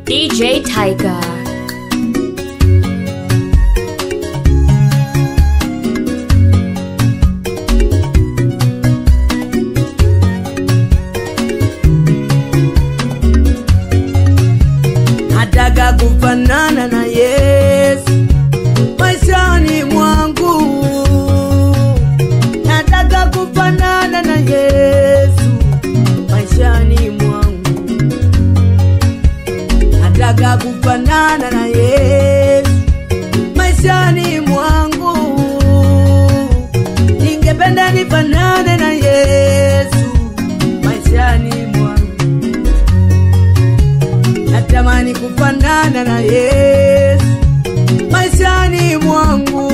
DJ Tiger. nataka kufanana na Yesu maishani mwangu, nataka kufanana na Yesu maishani mwangu, nataka kufanana na Yesu maishani mwangu, ningependa nifanane na Yesu maishani mwangu natamani kufanana na Yesu maishani mwangu,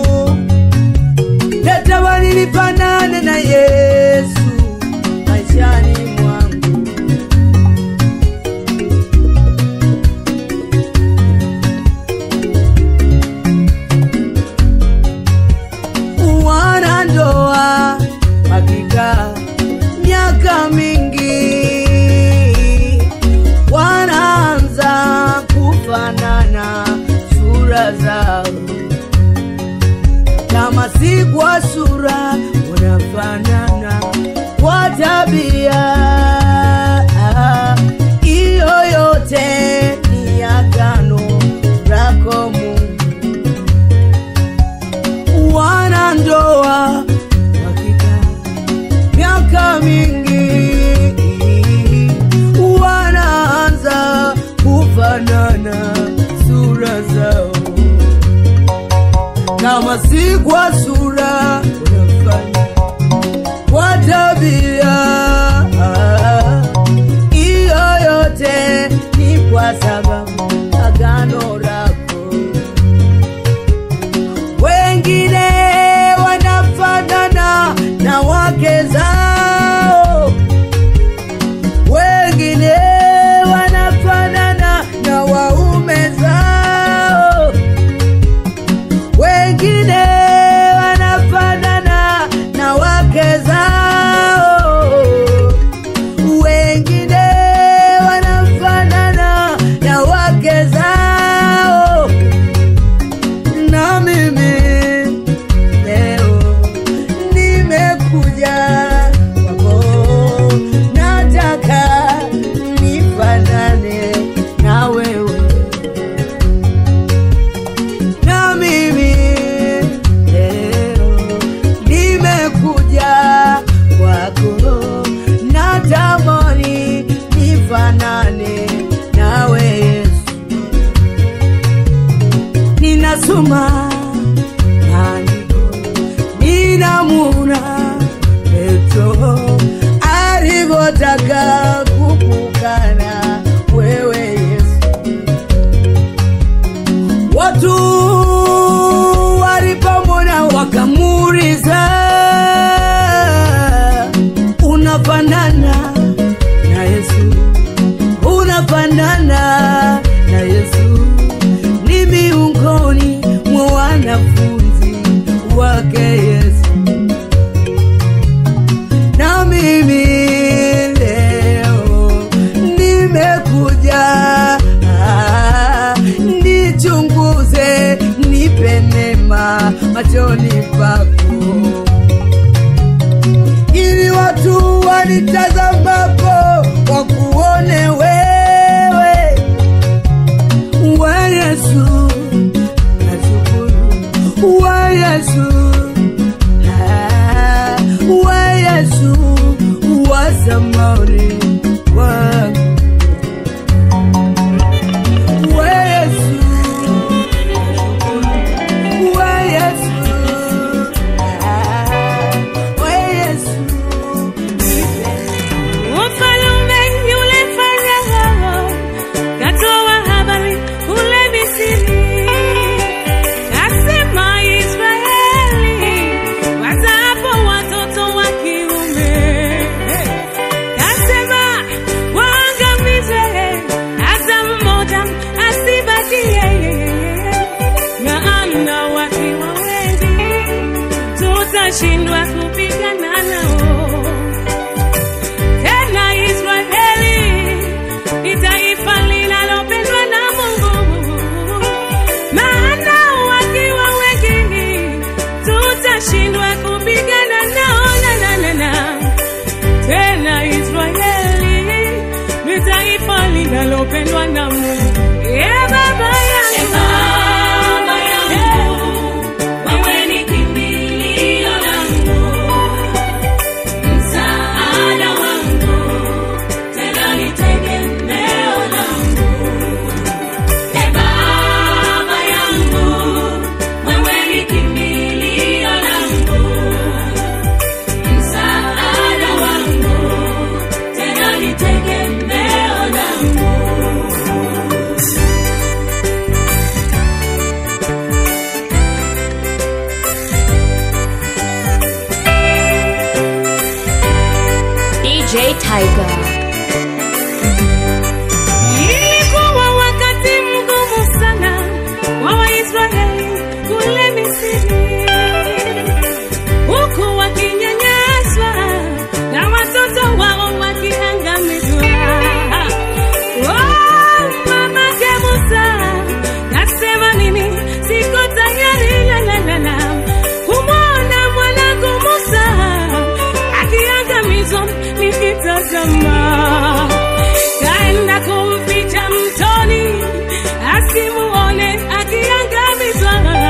natamani nifanane na Yesu maishani mwangu. Wanandoa hakika miaka mingi wanaanza kufanana sura zao, kama si kwa sura wanafanana kwa tabia. Hiyo yote ni agano lako Mungu. Wanandoa wakikaa miaka mingi wanaanza kufanana sura zao, kama si kwa sura wanafanya kwa tabia. Hiyo yote ni kwa sababu agano lako wengine wanafanana na wake zao, wengine wanafanana na waume zao, wengine wanafanana na wake zao, wengine wanafanana na wake zao na mimi leo nimekuja kwako, nataka nifanane na wewe. Na mimi leo nimekuja kwako, natamani nifanane nawe Yesu ninasoma maandiko, ninamuna Petro alivyotaka kukukana wewe Yesu. Watu walipomwona wakamuuliza, unafanana na Yesu, unafanana na Yesu ni miongoni mwa wanafunzi wake Yesu. Na mimi leo nimekuja ah, nichunguze, nipe neema machoni pako, ili watu wanitazamapo wakuone wewe taifa linalopendwa na Mungu. E Baba yangu, wewe ni kimbilio langu, msaada wangu, tena ni tegemeo langu. E Baba yangu, wewe ni kimbilio langu, msaada wangu, tena ni tegemeo langu. DJ Tiger. ilikuwa wakati mgumu sana wa Waisraeli kule Misri, huku wakinyanyaswa na watoto wao wakiangamizwa. Oh, mamake Musa nasema mimi siko tayari la la la la kumwona mwanangu Musa akiangamizwa nikitazama kaenda kumficha mtoni asimuone akiangamizwa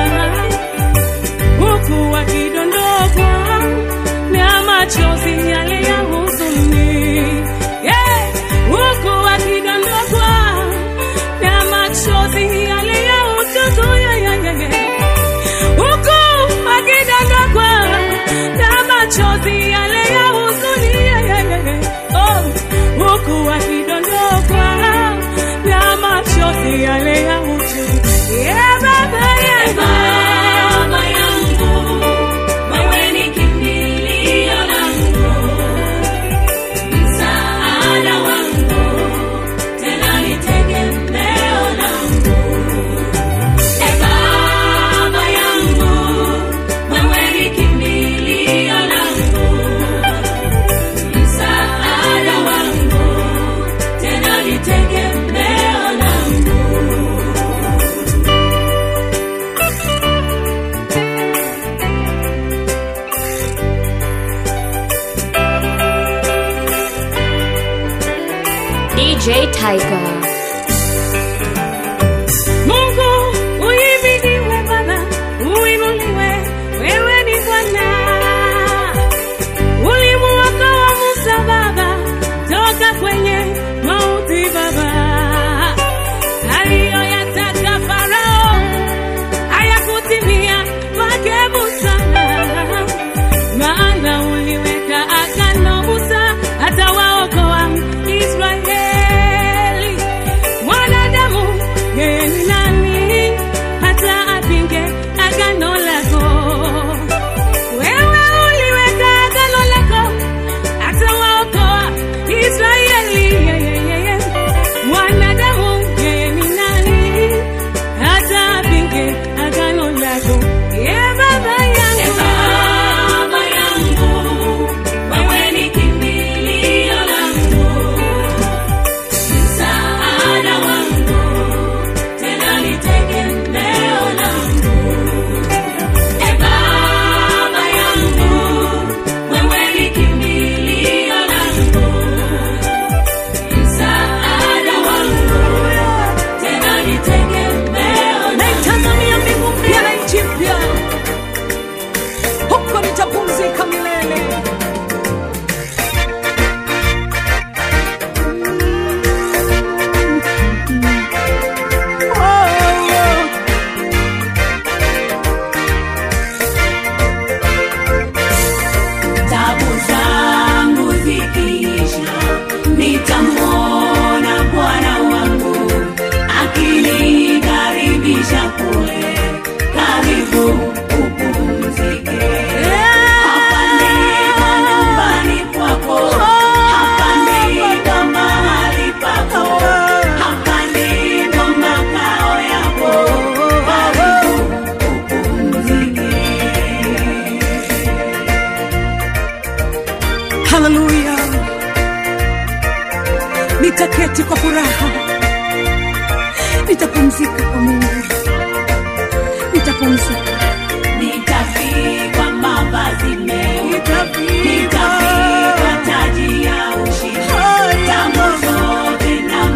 huku wakidondokwa na machozi yale ya huzuni yeah. huku wakidondokwa na machozi yale ya ututu yeah, yeah, yeah, yeah. huku wakidondokwa na machozi yale ya huzuni yeah, yeah, yeah, yeah. oh. huku wakidondokwa na machozi yale ya huzuni yeah, baba yangu Baba yangu, wewe ni kimbilio langu, msaada wangu, tena ni tegemeo langu. E Baba yangu, wewe ni kimbilio langu, msaada wangu, tena ni tegemeo langu. DJ Tiger. Mungu uhimidiwe Baba, uinuliwe, wewe ni Bwana. Ulimuokoa Musa Baba toka kwenye mauti Baba, aliyoyataka Farao hayakutimia kwake Musa, maana uliweka agano Musa atawaokoa Israeli. Mwanadamu yeye ni nani hata apinge agano lako? Wewe uliweka agano lako atawaokoa Israeli. Ye, ye, ye, ye. Mwanadamu yeye ni nani hata apinge agano lako? Ye Baba yangu Baba yangu, wewe ni kimbilio langu, msaada wangu, tena ni tegemeo langu. E Baba yangu, wewe ni kimbilio langu, msaada wangu, tena ni tegemeo langu. naitazamia mbingu mpya na nchi mpya, huko nitapumzika milele. tabu zangu zikiisha, nitamwona Bwana wangu akinikaribisha kule, karibu upumzike. Hapa ndipo nyumbani kwako, hapa ndipo mahali pako, hapa ndipo makao yako, karibu upumzike. Haleluya, nitaketi kwa furaha, nitapumzika kwa Mungu, nitapumzika, Nitavikwa mavazi meupe, nitavikwa nitavikwa taji ya ushindi, tamu zote na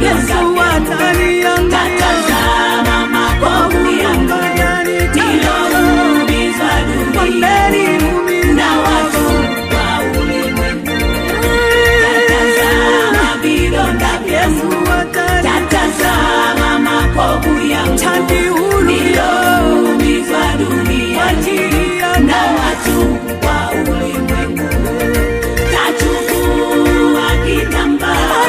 vidonda vyangu tatazama makovu yangu niliyoumizwa duniani na watu wa ulimwengu tatazama vidonda vyangu tatazama makovu yangu niliyoumizwa duniani na watu wa ulimwengu tachukua kitambaa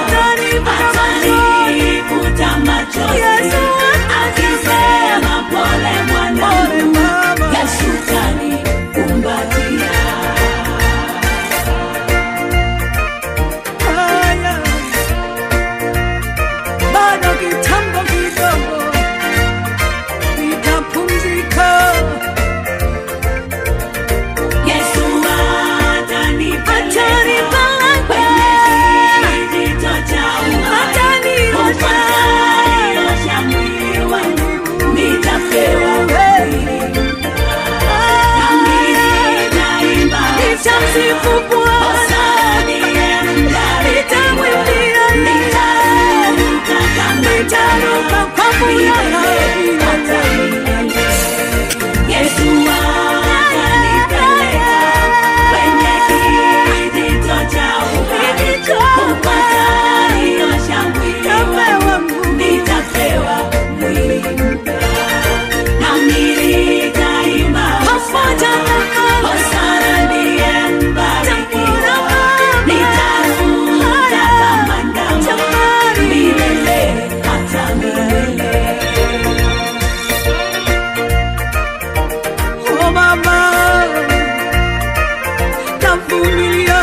atanifuta machozi akisema pole mwanangu yesu tanikumbatia bado kitambo kidogo nitapumzika yesu atanipeleka kwenye kijito cha uhai upataniosha mwili wangu nitapewa mwili nami nitaimba nitamsifu Bwana nitamwimbia nitaruka kwa furaha Yesu atanipeleka kwenye kijito cha uhai upataniosha mwili wangu nitapewa mwili mpya nami nitaimba hosana hosana ndiye mbarikiwa nitaruka kama ndama milele hata milele Oh mama, navumilia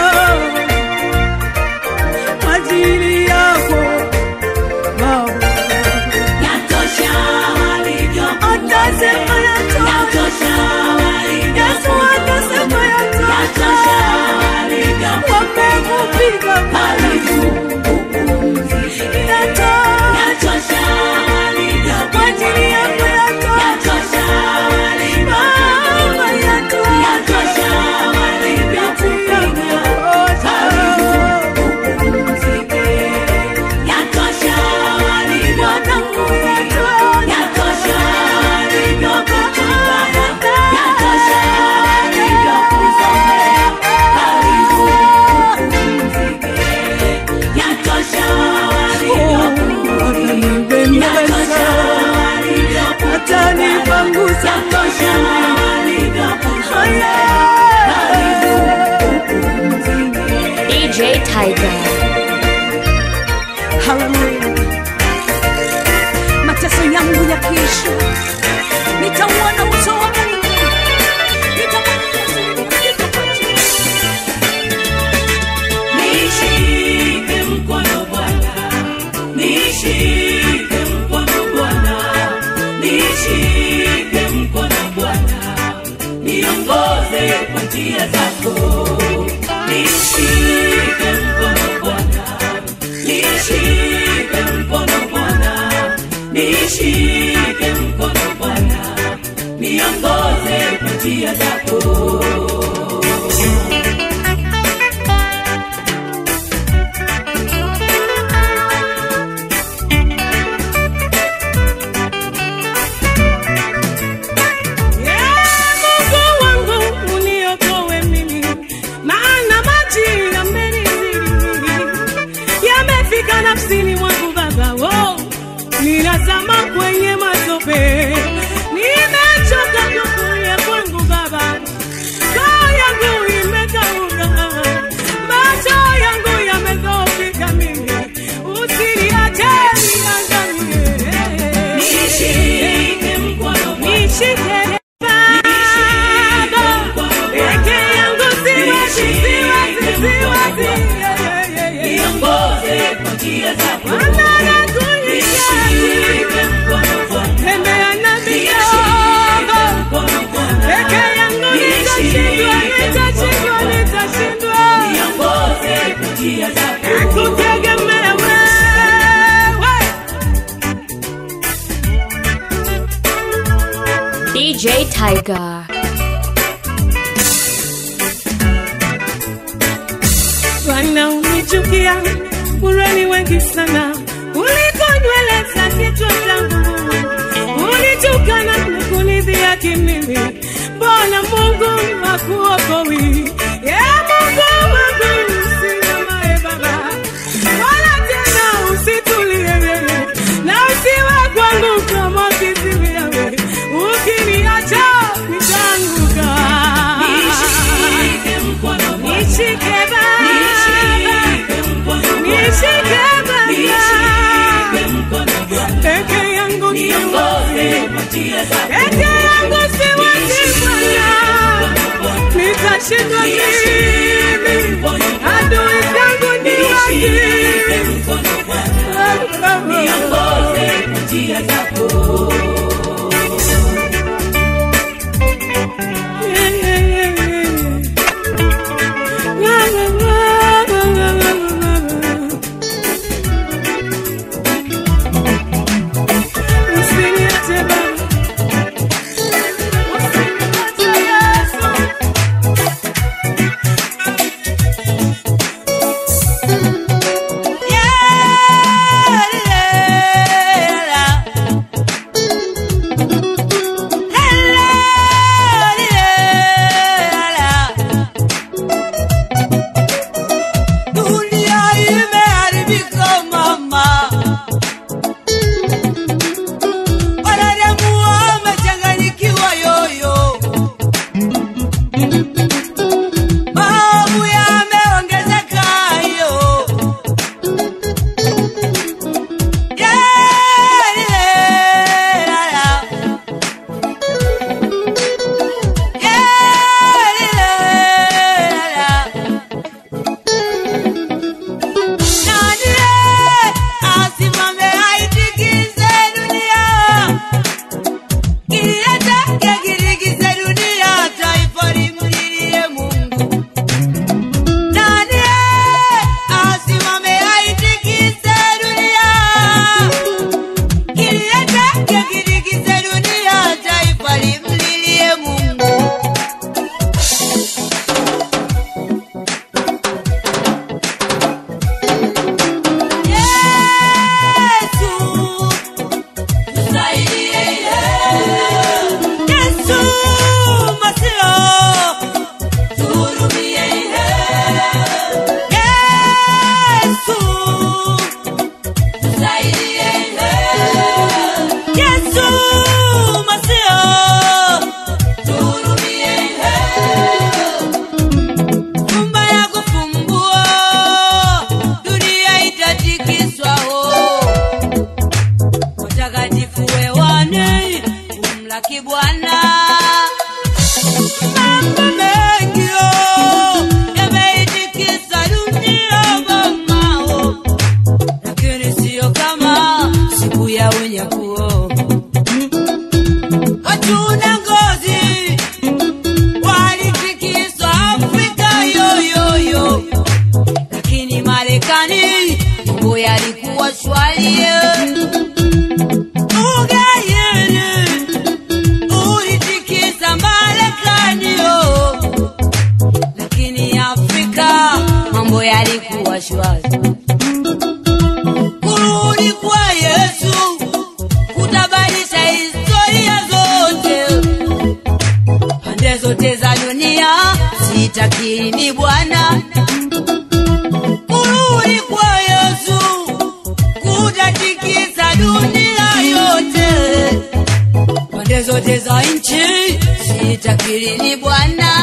kwa ajili yako baba. Yatosha walivyokuwa. Atasema yatosha. Yatosha walivyokuwa. Yesu atasema yatosha. Yatosha walivyokuwa. Wamekupiga Karibu upumzike. yatosha. Yatosha walivyokuwa. Kwa ajili yako yatosha. Yatosha walivyokuwa. Mama yatosha. Yatosha walivyokupiga. Karibu upumzike. Yatosha walivyokuwa. Yatosha walivyokutukana. Yatosha walivyokuzomea. Karibu upumzike. Yatosha walivyokuudhi. Yatosha Atanipangusa Yatosha walivyokuzomea. Karibu upumzike. DJ Tiger. Haleluya. Mateso yangu yakiisha, nitauona uso wa Mungu. Nitamwona Yesu nitakapokuja. Nishike mkono Bwana, nishike mkono Bwana, nishike mkono Bwana, niongoze kwa njia zako. Nishike mkono Bwana, nishike mkono Bwana, nishike mkono Bwana, niongoze kwa njia zako. Mungu wangu uniokoe mimi, maana maji yamenizidi, yamefika nafsini mwangu Baba, oh, ninazama kwenye matope, nimechoka kukulia kwangu Baba, roho yangu imekauka, macho yangu yamedhoofika mimi, usiniache niangamie. Nishike mkono Bwana. Nishike Baba, peke yangu siwezi, siwezi, siwezi. Yeah, yeah, yeah, yeah. Niongoze kwa njia zako. Bwana nakuhitaji. Nishike mkono Bwana. Tembea na Nishike mikono. mkono Bwana. Peke yangu nitashindwa, nitashindwa, nitashindwa. Niongoze kwa njia zako. Nakutegemea wewe. DJ Tiger. Bwana unichukia, urani wengi sana, uli mimi mbona mungu hakuokoi ye mungu wangu usimamae baba wala tena usitulie wewe na usiwe kwangu kama kiziwi wewe ukiniacha nitaanguka Nishike mkono Bwana, nishike baba nishike mkono Bwana, nishike baba nishike mkono Bwana, peke yangu niongoze siwezi kwa njia zako. peke yangu siwezi Bwana nitashindwa mimi adui zangu ni Nishike wengi mkono Bwana, niongoze kwa njia zako. Usiniache Baba. Usiniache Yesu. Dunia imeharibika mama, wanadamu wamechanganyikiwa yoyo, maovu yameongezeka yo Yalilala. Yalilala. Nani asimame aitikise dunia, kiliyatake kilikize dunia, taifa limlilie Mungu. Nani asimame aitikise dunia, kiliyatake kilikize dunia, taifa limlilie Mungu. Yesu, tusaidie. Yesu, Masio, tuhurumie. Yesu, tusaidie. Yesu, Masio, tuhurumie. Fumba ya kufumbua, dunia itatikiswa ho. Watakatifu wewane, kumlaki Bwana. Mambo mengi oh, yameitikisa dunia mamao, lakini siyo kama siku ya unyakuo. Watu na ngozi walitikiswa Afrika yoyoyo, lakini Marekani mambo yalikuwa shwari. Ugaidi ulitikisa Marekani yo, lakini Afrika mambo yalikuwa shwari. Kurudi kwa Yesu kutabadilisha historia zote pande zote za dunia, sitakiri ni Bwana. Kurudi kwa Yesu kutatikisa dunia yote, pande zote za nchi, sitakiri ni Bwana.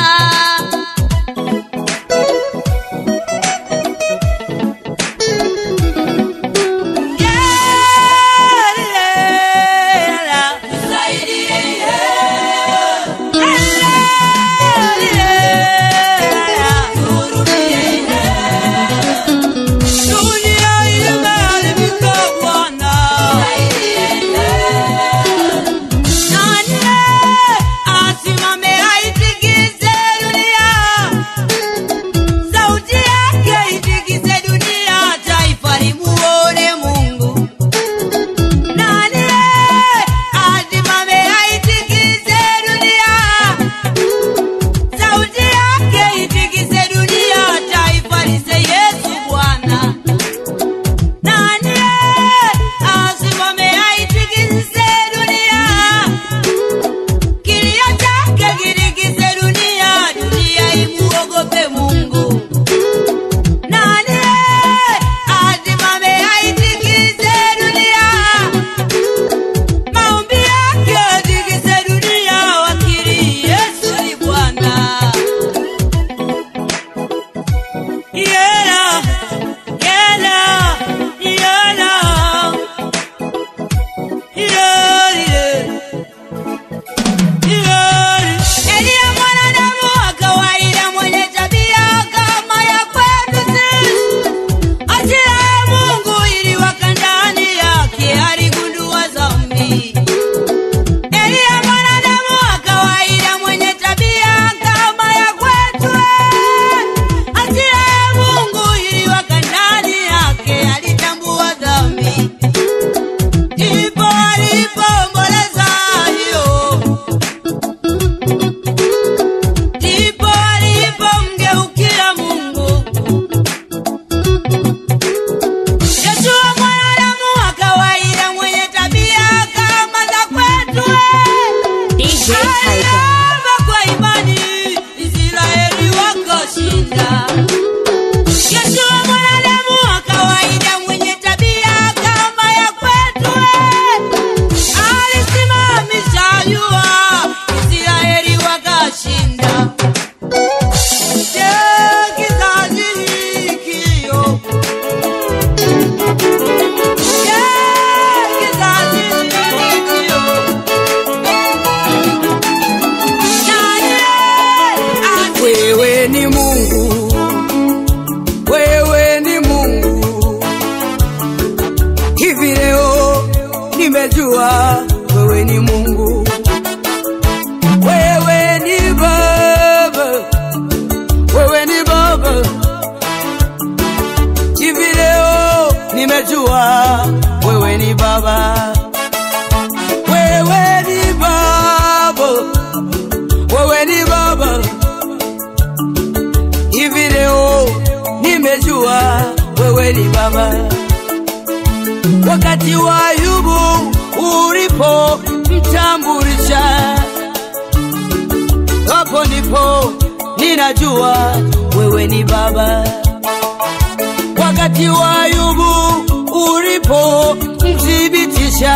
Asimame aitikise nimejua wewe ni Mungu, wewe ni Baba, wewe ni Baba. Hivi leo nimejua wewe ni Baba, wewe ni Baba, wewe ni Baba. Hivi leo nimejua wewe ni Baba wakati wa Ayubu ulipo mtambulisha, hapo ndipo ninajua wewe ni Baba. Wakati wa Ayubu ulipo mthibitisha,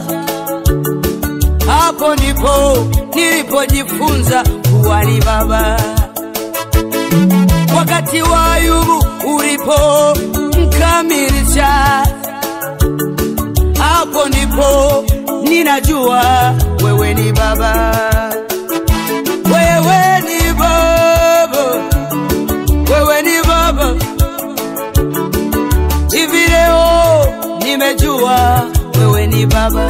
hapo ndipo nilipojifunza kuwa ni Baba. Wakati wa Ayubu ulipo mkamilisha hapo ndipo ninajua wewe ni baba, wewe ni baba, wewe ni baba. Hivi leo nimejua wewe ni baba,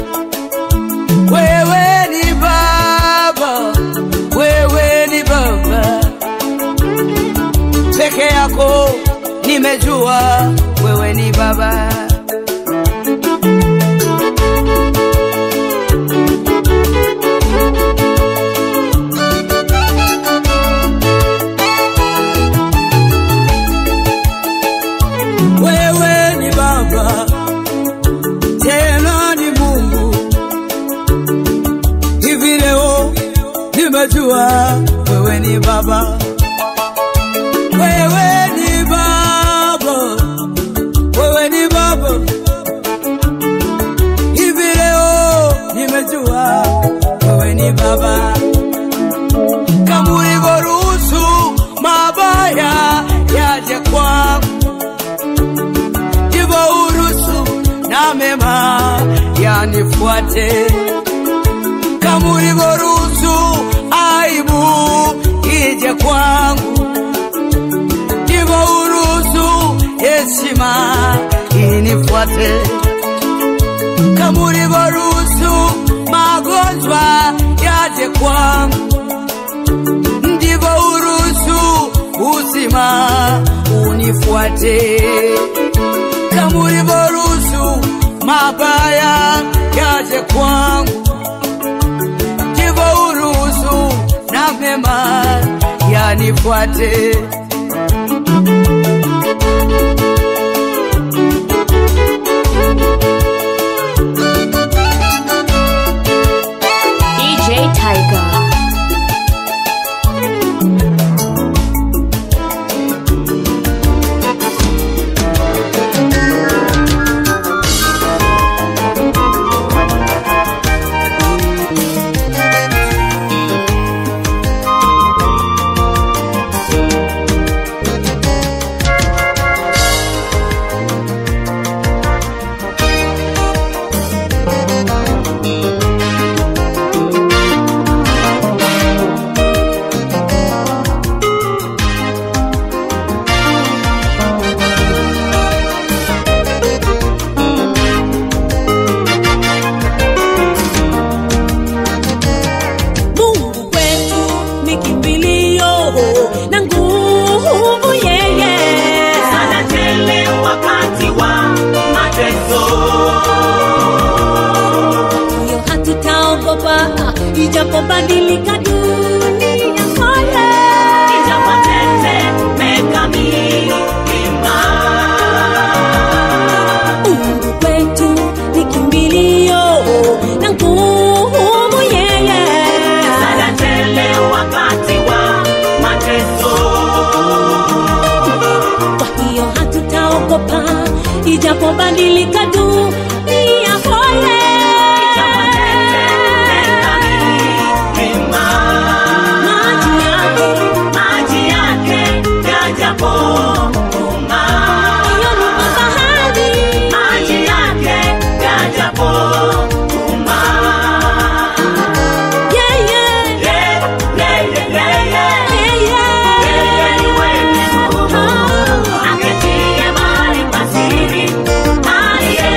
wewe ni baba, wewe ni baba peke yako, nimejua wewe ni baba. wewe ni baba tena ni mungu hivi leo nimejua wewe ni baba wewe ni baba wewe ni baba hivi leo nimejua wewe ni baba kama ulivyoruhusu mabaya yaje kwangu ndivyo uruhusu na mema yanifuate, kama ulivyoruhusu aibu ije kwangu, ndivyo uruhusu heshima inifuate, kama ulivyoruhusu magonjwa yaje kwangu, ndivyo uruhusu uzima unifuate kama ulivyoruhusu mabaya yaje kwangu, ndivyo uruhusu na mema yanifuate. DJ Tiger. Mungu kwetu ni kimbilio na nguvu yeye. Sana tele wakati wa mateso. Hiyo hatutaogopa ijapobadilika dunia kote. Ijapotetemeka milima. Mungu kwetu ni kimbilio na nguvu yeye. Sana tele wakati wa mateso. Kwa hiyo hatutaogopa ijapobadilika dunia kote. Ijapotetemeka milima. Maji yake Maji yake yajapokuma. hiyo ni bahari Maji yake yajapokuma. yeye Yeah, yeah, yeah, yeah, yeah. yeye Yeye ni mwenye nguvu. Aketie mahali pa siri. Aliye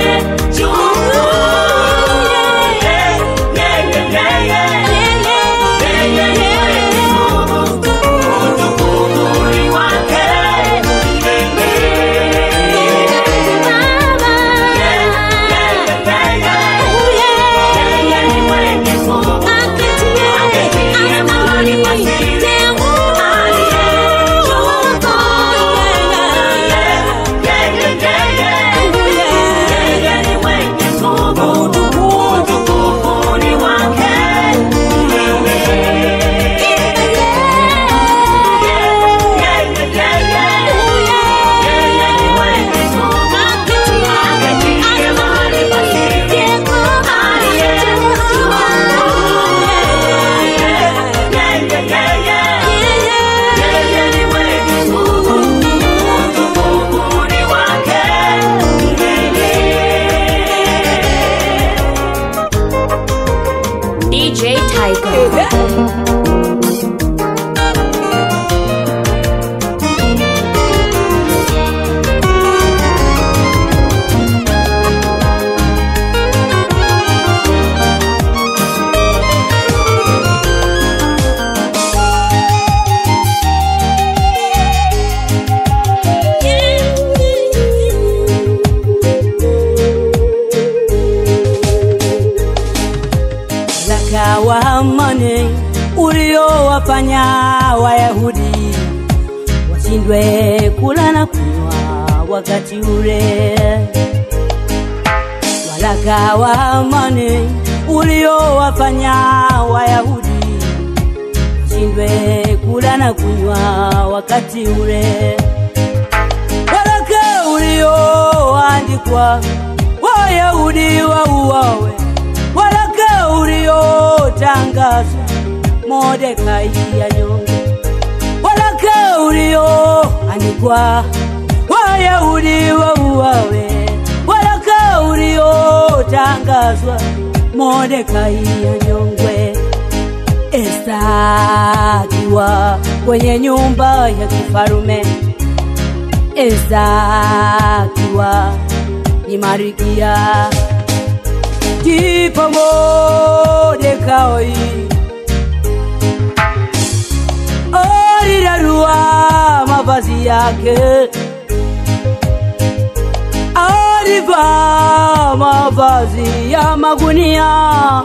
wa amani uliowafanya Wayahudi washindwe kula na kunywa wakati ule. Waraka wa amani uliowafanya Wayahudi washindwe kula na kunywa wakati ule. Waraka ulioandikwa Wayahudi wauawe, waraka uliotangazwa Mordekai anyongwe, waraka ulioandikwa Wayahudi wauawe, waraka uliotangazwa Mordekai anyongwe. Esta akiwa kwenye nyumba ya kifarume, Esta akiwa ni Marikia, ndipo Mordekai alirarua mavazi yake, alivaa mavazi ya magunia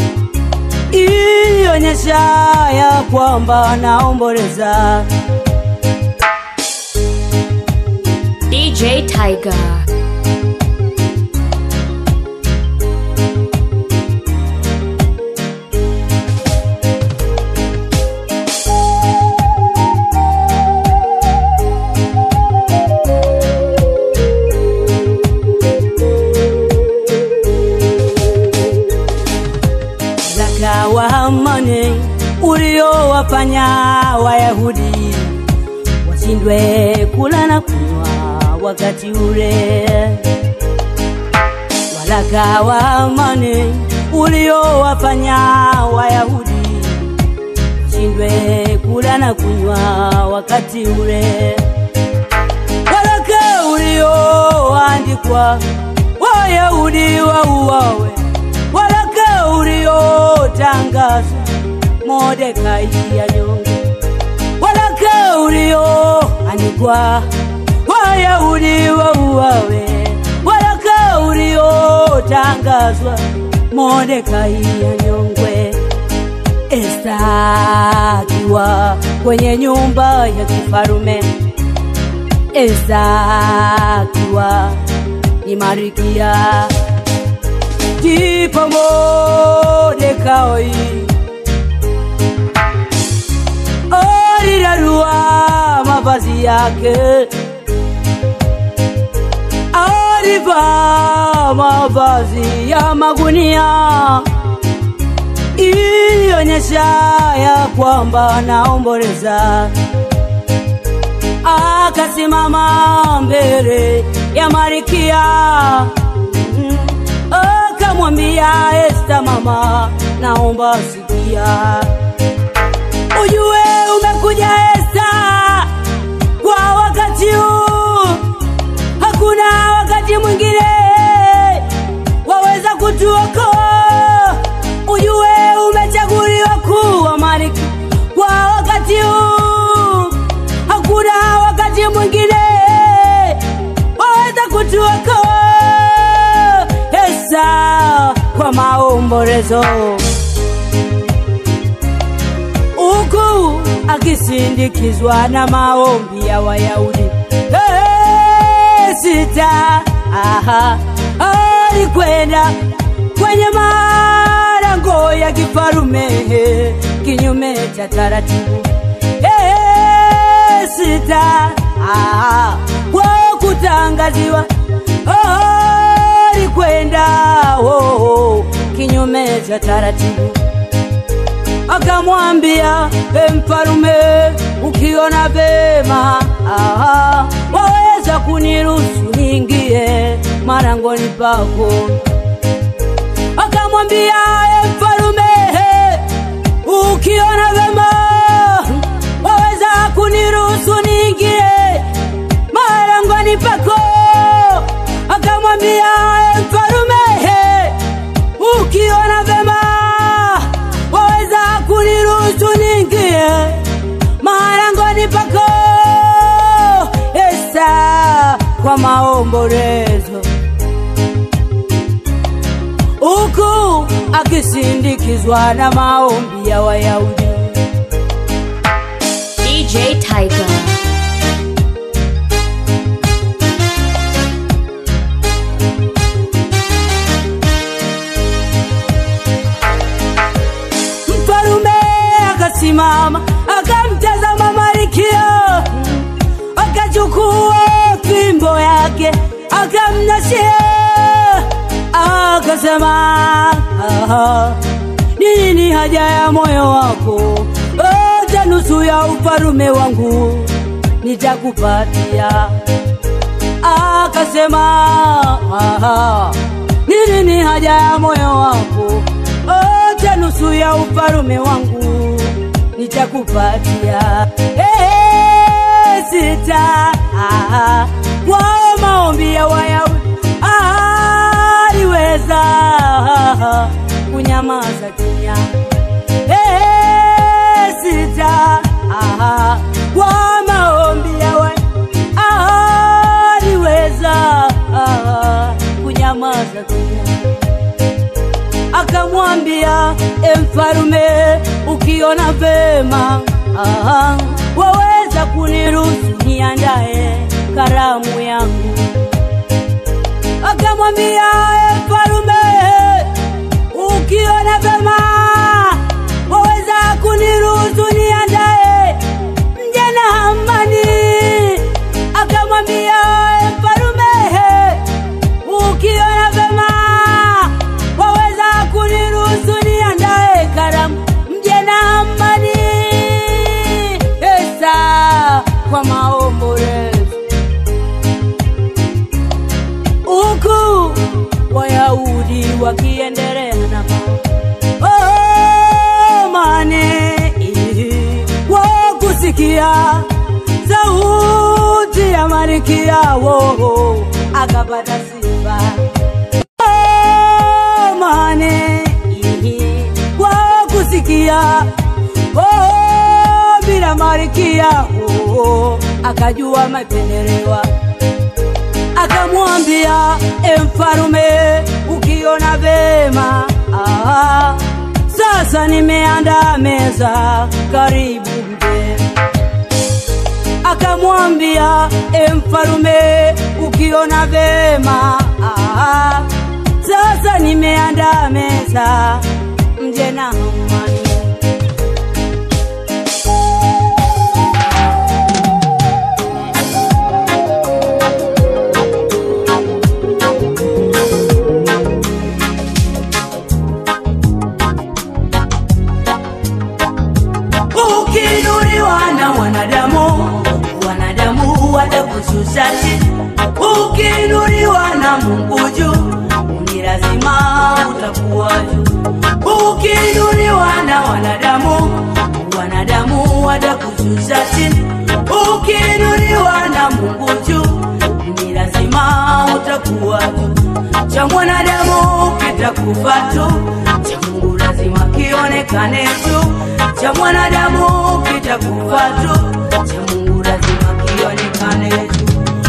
ilionyesha ya kwamba anaomboleza. DJ Tiger. Waraka wa amani uliowafanya Wayahudi washindwe kula na kunywa wakati ule. Waraka wa amani uliowafanya Wayahudi washindwe kula na kunywa wakati ule. Waraka ulioandikwa Wayahudi wauawe, waraka uliotangazwa Mordekai anyongwe, waraka ulioandikwa Wayahudi wauawe, waraka uliotangazwa Mordekai anyongwe. Esta akiwa kwenye nyumba ya kifarume, Esta akiwa ni Marikia, ndipo Mordekai alirarua mavazi yake, alivaa mavazi ya magunia ilionyesha ya kwamba anaomboleza. Akasimama mbele ya Marikia Mm. akamwambia Esta, mama, naomba sikia, ujue umekuja Esta kwa wakati huu, hakuna wakati mwingine waweza kutuokoa. Ujue umechaguliwa kuwa malkia kwa wakati huu, hakuna wakati mwingine waweza kutuokoa. Esta kwa maombolezo huku akisindikizwa na maombi ya Wayahudi. Hey, sita aha, alikwenda kwenye malango ya kifarume kinyume cha taratibu. Hey, sita aha, kwa kutangaziwa alikwenda oh, oh, kinyume cha taratibu akamwambia e mfalume, ukiona vema aha, waweza kuniruhusu niingie marangoni pako. Akamwambia e mfalume, ukiona vema waweza kuniruhusu niingie marangoni pako. Akamwambia e mfalume, ukiona vema waweza kuniruhusu niingie marangoni pako. Esta kwa maombolezo huku akisindikizwa na maombi ya Wayahudi. DJ Tiger. Mfalume akasimama akamtazama Malkia, akachukua fimbo yake akamnashia, akasema "Aha, ni nini haja ya moyo wako? Hata nusu ya ufalume wangu nitakupatia. Akasema "Aha, ni nini haja ya moyo wako? Hata nusu ya ufalume wangu nitakupatia. Hey, sita ah, kwa maombi ya Wayahudi aliweza kunyamaza kimya. Hey, sita ah, kwa maombi ya Wayahudi aliweza kunyamaza kimya akamwambia e mfalume, ukiona vema aha, waweza kuniruhusu niandae karamu yangu. Akamwambia e mfalume, ukiona vema waweza kuniruhusu niandae mje na Hamani. Akamwambia e mfalume, ukiona vema waweza kuniruhusu niandae karamu mje na Hamani. Esa kwa maombolezo huku Wayahudi wakiendelea na amani wa kusikia sauti ya Malkia wao akapata sifa amani kwa kusikia oh, bila Malkia oh, akajua mapendelewa akamwambia e mfalume, ukiona vema ah, sasa nimeandaa meza, karibu mje. Akamwambia e mfalume, ukiona vema ah, sasa nimeandaa meza, mje na Hamani. ukiinuliwa na wanadamu wanadamu watakushusha chini ukiinuliwa na mungu juu ni lazima utakuwa juu ukiinuliwa na wanadamu wanadamu watakushusha chini ukiinuliwa na mungu juu ni lazima utakuwa juu cha mwanadamu kitakufa tu cha mungu lazima kionekane tu cha mwanadamu kitakufa tu cha mungu lazima kionekane tu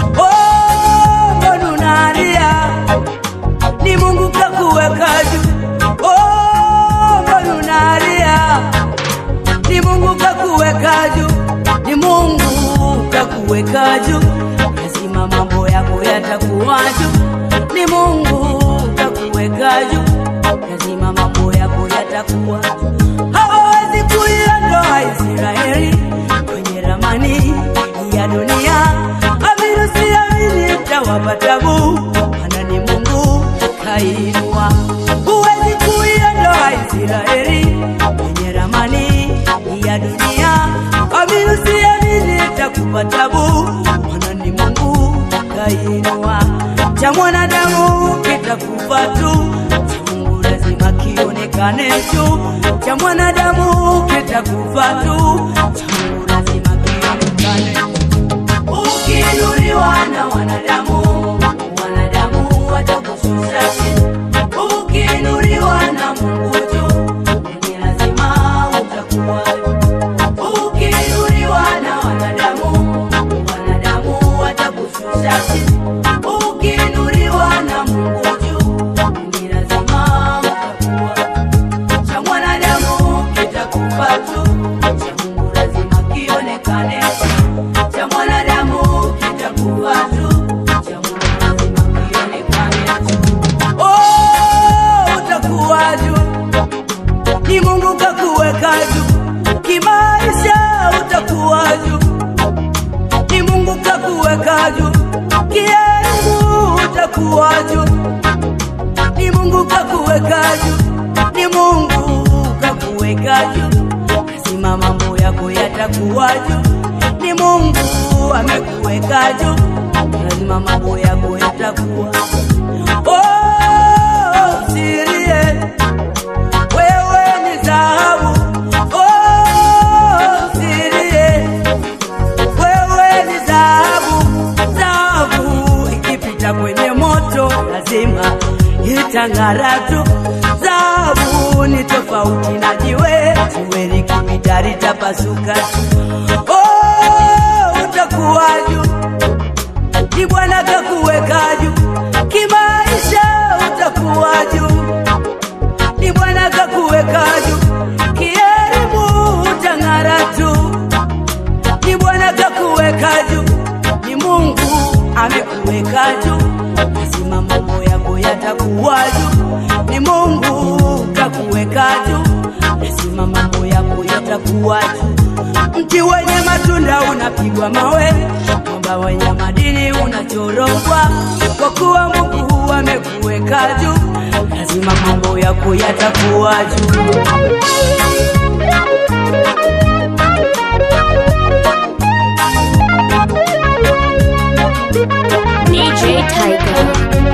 Oh, mbona unalia? ni mungu kakuweka juu Oh, mbona unalia? ni mungu kakuweka juu ni mungu kakuweka juu lazima mambo yako yatakuwa juu ni mungu kakuweka juu lazima mambo yako yatakuwa juu hawawezi kuiondoa israeli kwenye ramani ya dunia amini siamini tawapa tabu mana ni mungu kainua huwezi kuiondoa israeli kwenye ramani ya dunia amini siamini takupa tabu mana ni mungu kainua cha mwanadamu kitakufa tu cha mungu lazima kionekane tu cha mwanadamu kitakufa tu cha mungu lazima kionekane ukiinuliwa na wanadamu wanadamu watakushusha chini ukiinuliwa na mungu juu ni lazima utakuwa juu. ukiinuliwa na wanadamu wanadamu watakushusha chini ukiinuliwa na mungu juu ni lazima utakuwa juu. kakuweka juu, ni Mungu kakuweka juu, lazima mambo yako yatakuwa juu. Ni Mungu amekuweka juu, lazima mambo yako yatakuwa Oh, sirie, wewe ni dhahabu. Oh, sirie, wewe ni dhahabu. Dhahabu ikipita kwenye moto lazima itang'ara tu. Dhahabu ni tofauti na jiwe, jiwe likipita litapasuka tu. Oh, utakuwa juu ni Bwana kakuweka juu kimaisha, utakuwa juu. Ni Bwana kakuweka juu kielimu, utang'ara tu. Ni Bwana kakuweka juu, ni Mungu amekuweka juu, lazima mambo yako yatakuwa juu. Ni Mungu kakuweka juu, lazima mambo yako yatakuwa juu. Mti wenye matunda unapigwa mawe, mwamba wenye madini unachorogwa, kwa kuwa Mungu amekuweka juu, lazima mambo yako yatakuwa juu. DJ Tiger.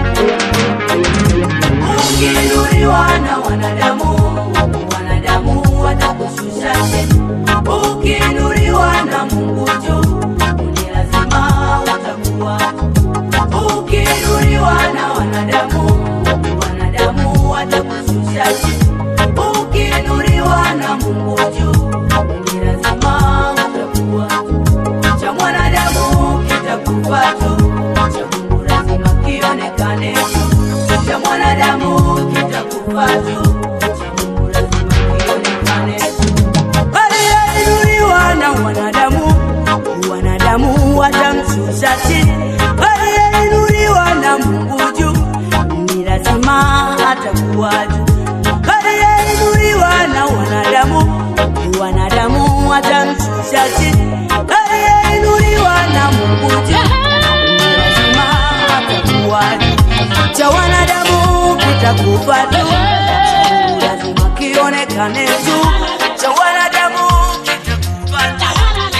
Ukiinuliwa na wanadamu, wanadamu watakushusha chini. Ukiinuliwa na Mungu juu, ni lazima utakuwa. Ukiinuliwa na wanadamu, wanadamu watakushusha chini. Ukiinuliwa na Mungu juu, ni lazima utakuwa. Cha mwanadamu kitakufa tu, cha Mungu lazima kionekane tu cha mwanadamu kitakufa tu, cha Mungu lazima kionekane tu. Aliyeinuliwa na wanadamu, wanadamu watamshusha chini. Aliyeinuliwa na Mungu juu, ni lazima atakuwa juu. Aliyeinuliwa na wanadamu, wanadamu watamshusha chini. Aliyeinuliwa na Mungu juu, ni lazima atakuwa juu cha wanadamu kitakufa tu, cha Mungu lazima kionekane tu, cha wanadamu kitakufa tu.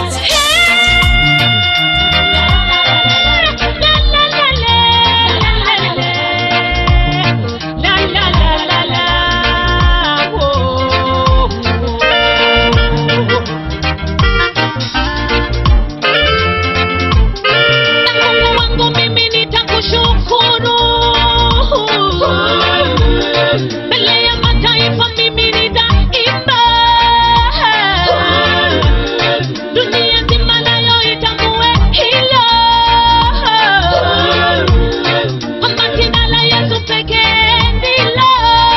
Mungu wangu mimi nitakushukuru. Mbele ya mataifa mimi nitaimba. Dunia nzima nayo itambue hilo. Kwamba jina la Yesu pekee ndilo.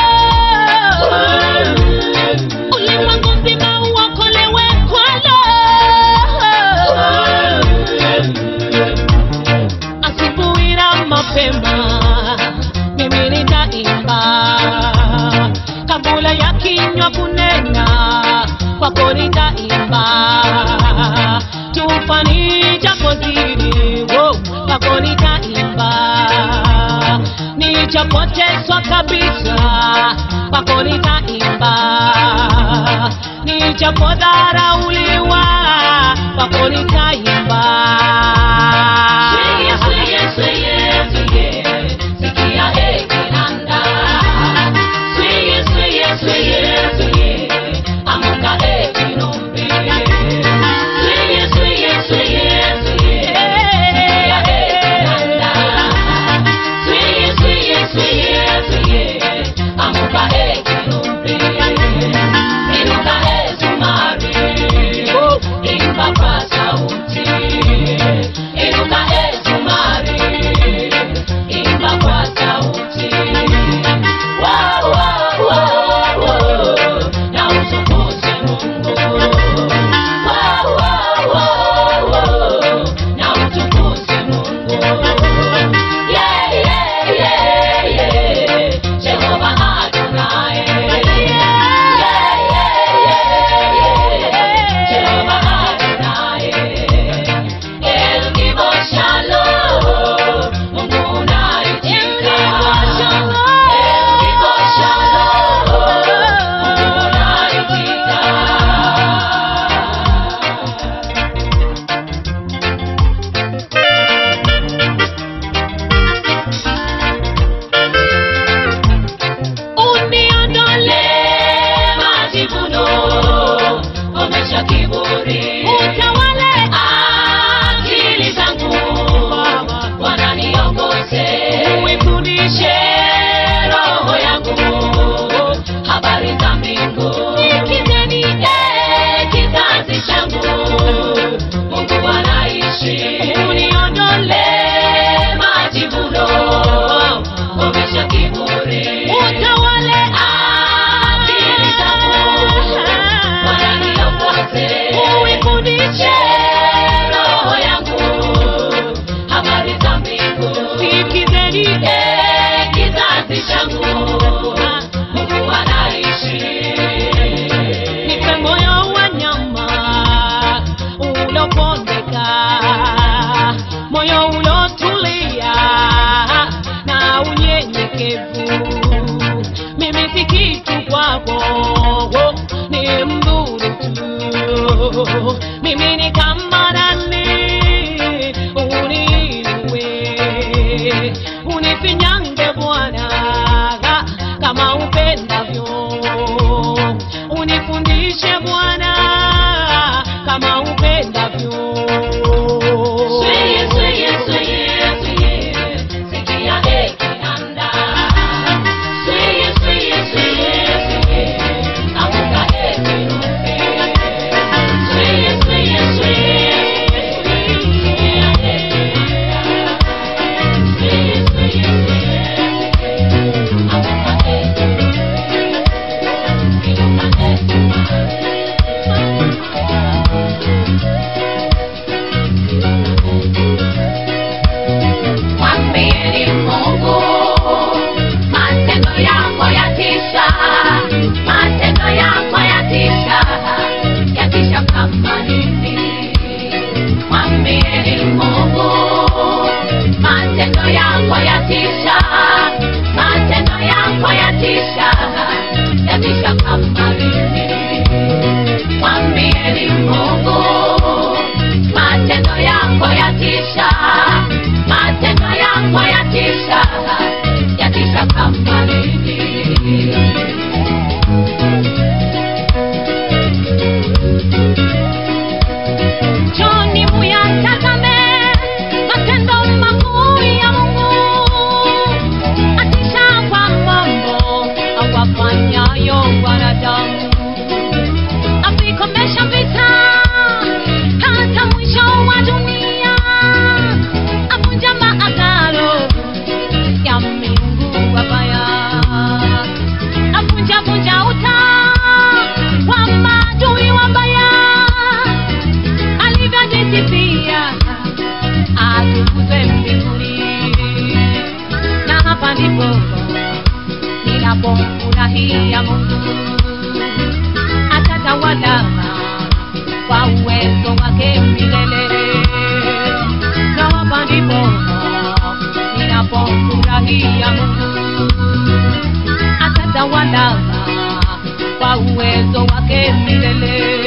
Ulimwengu mzima uokolewe kwalo. asubuhi na mapema mimi nitaimba kabla ya kinywa kunena kwako nitaimba tufani japozidi wo kwako nitaimba nichapotezwa kabisa kwako nitaimba nichapodharauliwa kwako nitaimba Sweye, sweye, sweye, sweye, sikia e kinanda. Sweye, sweye, sweye, sweye, amuka e kinumbi. Sweye, sweye, sweye, sweye, sikia e kinanda. Sweye, sweye, sweye, sweye, amuka e kinumbi. Inuka e zumari, imba kwa sauti. nipe moyo wa nyama ulopondeka, moyo ulotulia na unyenyekevu. Mimi si kitu kwako, ni mdhuru tu. Mimi ni kama nani uniinue, unifinyange Bwana kama upendavyo, unifundishe Bwana kama upendavyo. Sweye, sweye, sweye, sweye, sikia heki anda. Sweye, sweye, sweye, sweye, amka heki ruke. Sweye, sweye, sweye, sweye, sikia heki anda. Sweye, sweye, sweye, sweye, amka heki ruke. Inuka heki Mwambieni Mungu, matendo yako yatisha, matendo yako yatisha, yatisha kama nini. Mwambieni Mungu, matendo yako yatisha, matendo yako yatisha, yatisha kama nini. Mwambieni Mungu, matendo yako yatisha, matendo yako yatisha, yatisha kama nini. Njoni muyatazame matendo makuu ya Mungu, atisha kwa mambo awafanyayo wanadamu, avikomesha vita hata mwisho wa dunia, avunja maagano ya miungu wabaya, avunja vunja uta wa maadui wabaya alivyojisifia atukuzwe mbinguni, na hapa ndipo ninapomfurahia Mungu, atatawala kwa uwezo wake milele, na hapa ndipo ninapomfurahia Mungu, atatawala kwa uwezo wake milele.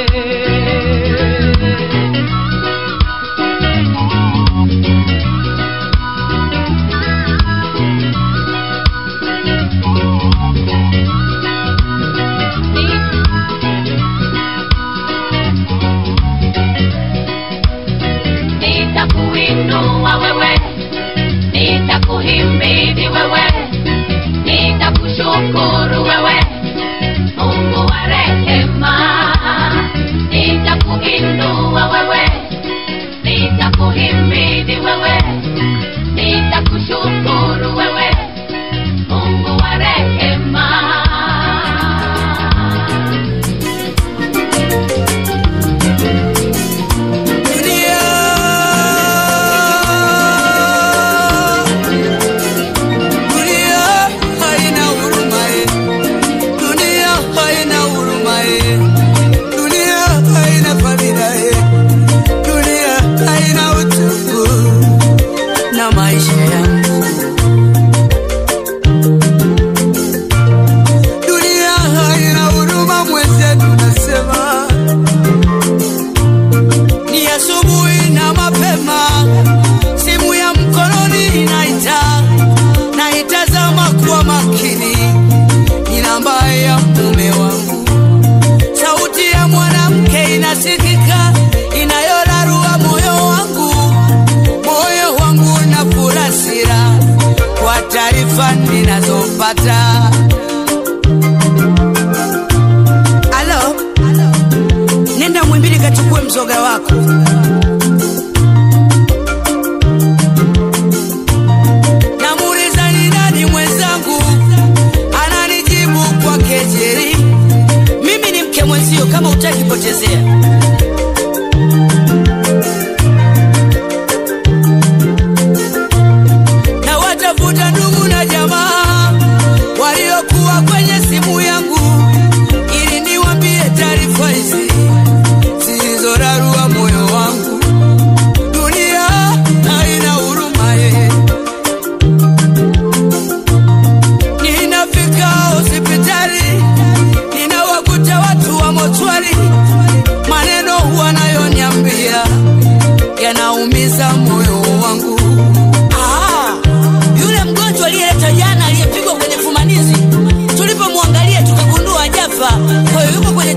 Nitakuinua wewe, nitakuhimidi wewe, nitakushukuru wewe, Mungu wa rehema.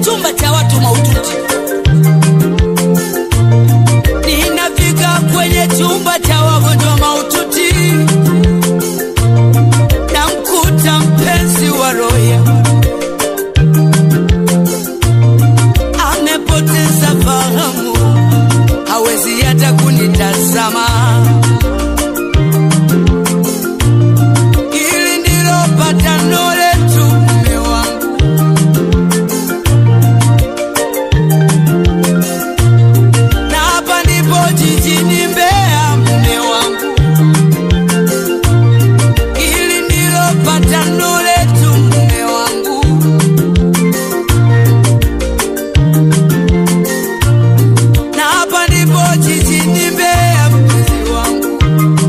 chumba cha watu maututi. Ninafika kwenye chumba cha wagonjwa maututi, namkuta mpenzi wa roya amepoteza fahamu, hawezi hata kunitazama. Hili ndilo patano letu, mume wangu. na hapa ndipo jijini Mbeya, mume wangu. Hili ndilo patano letu, mume wangu. na hapa ndipo jijini Mbeya, mpenzi wangu.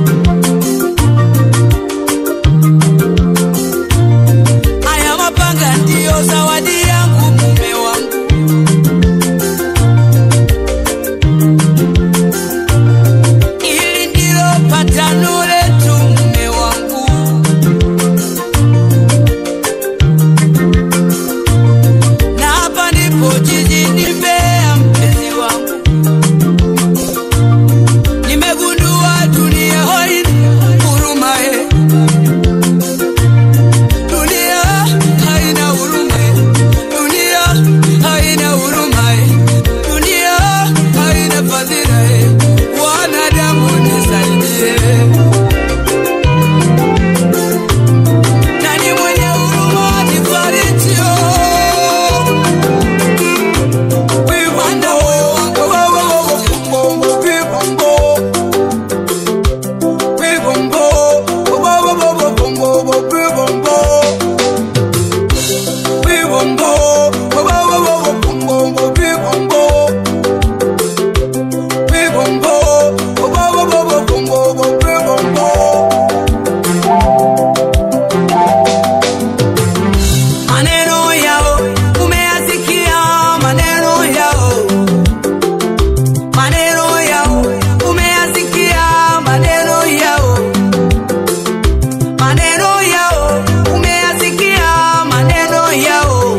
Haya mapanga ndiyo zawadi yangu, mume wangu. Hili ndilo patano letu, mume wangu. Na hapa ndipo jijini Mbeya, mpenzi wangu. Nimegundua dunia haina huruma, eh. Dunia haina huruma, eh. Dunia haina huruma, eh. Dunia haina fadhila, eh. Wanadamu nisaidie. Nani mwenye huruma nifariji, oh. Wanda moyo wangu Maneno yao umeyasikia, maneno yao maneno yao umeyasikia, maneno yao maneno yao umeyasikia, maneno yao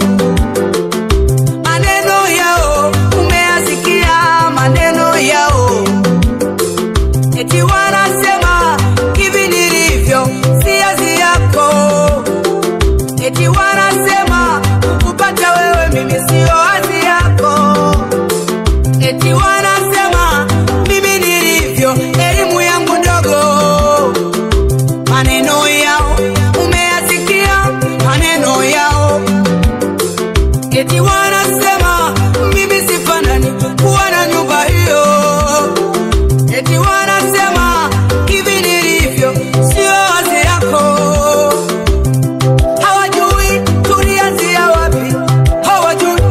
maneno yao umeyasikia, maneno yao eti wanasema hivi nilivyo si azi yako eti wanasema kupata wewe mimi sio azi yako eti wanasema mimi nilivyo elimu yangu ndogo. Maneno yao umeyasikia, maneno yao eti wanasema mimi sifanani kuwa na nyumba hiyo, eti wanasema hivi nilivyo sio wazi yako hawajui tulianzia wapi, hawajui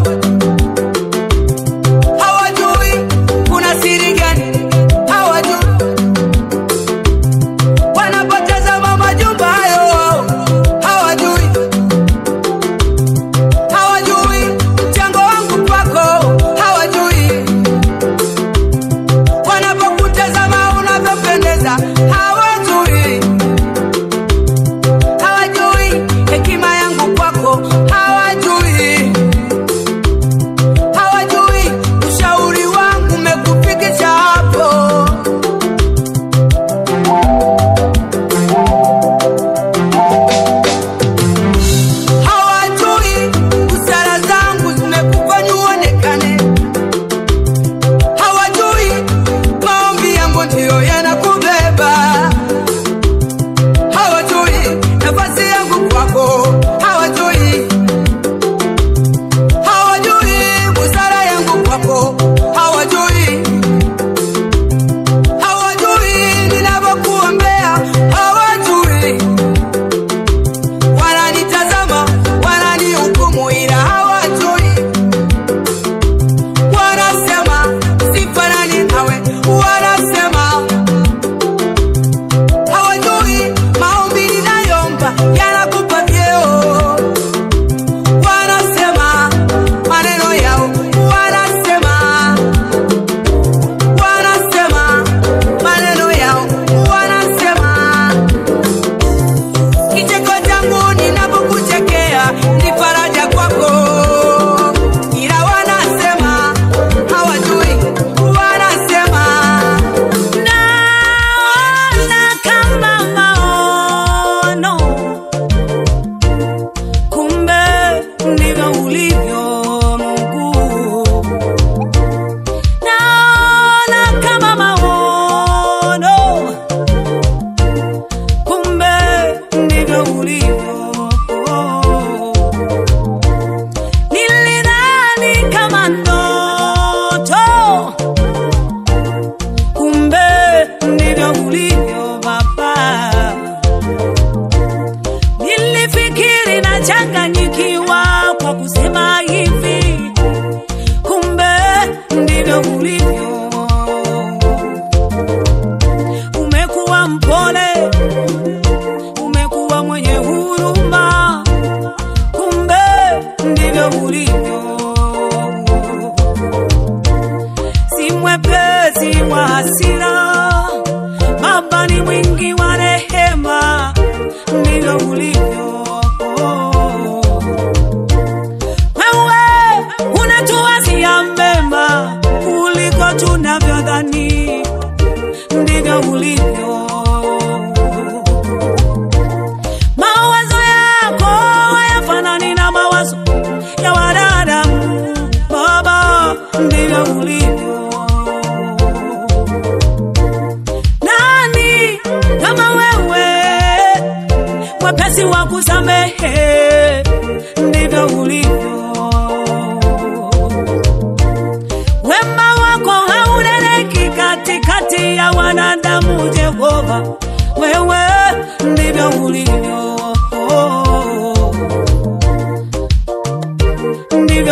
hawajui kuna siri gani, hawajui wanapotazama majumba hayo, hawajui hawajui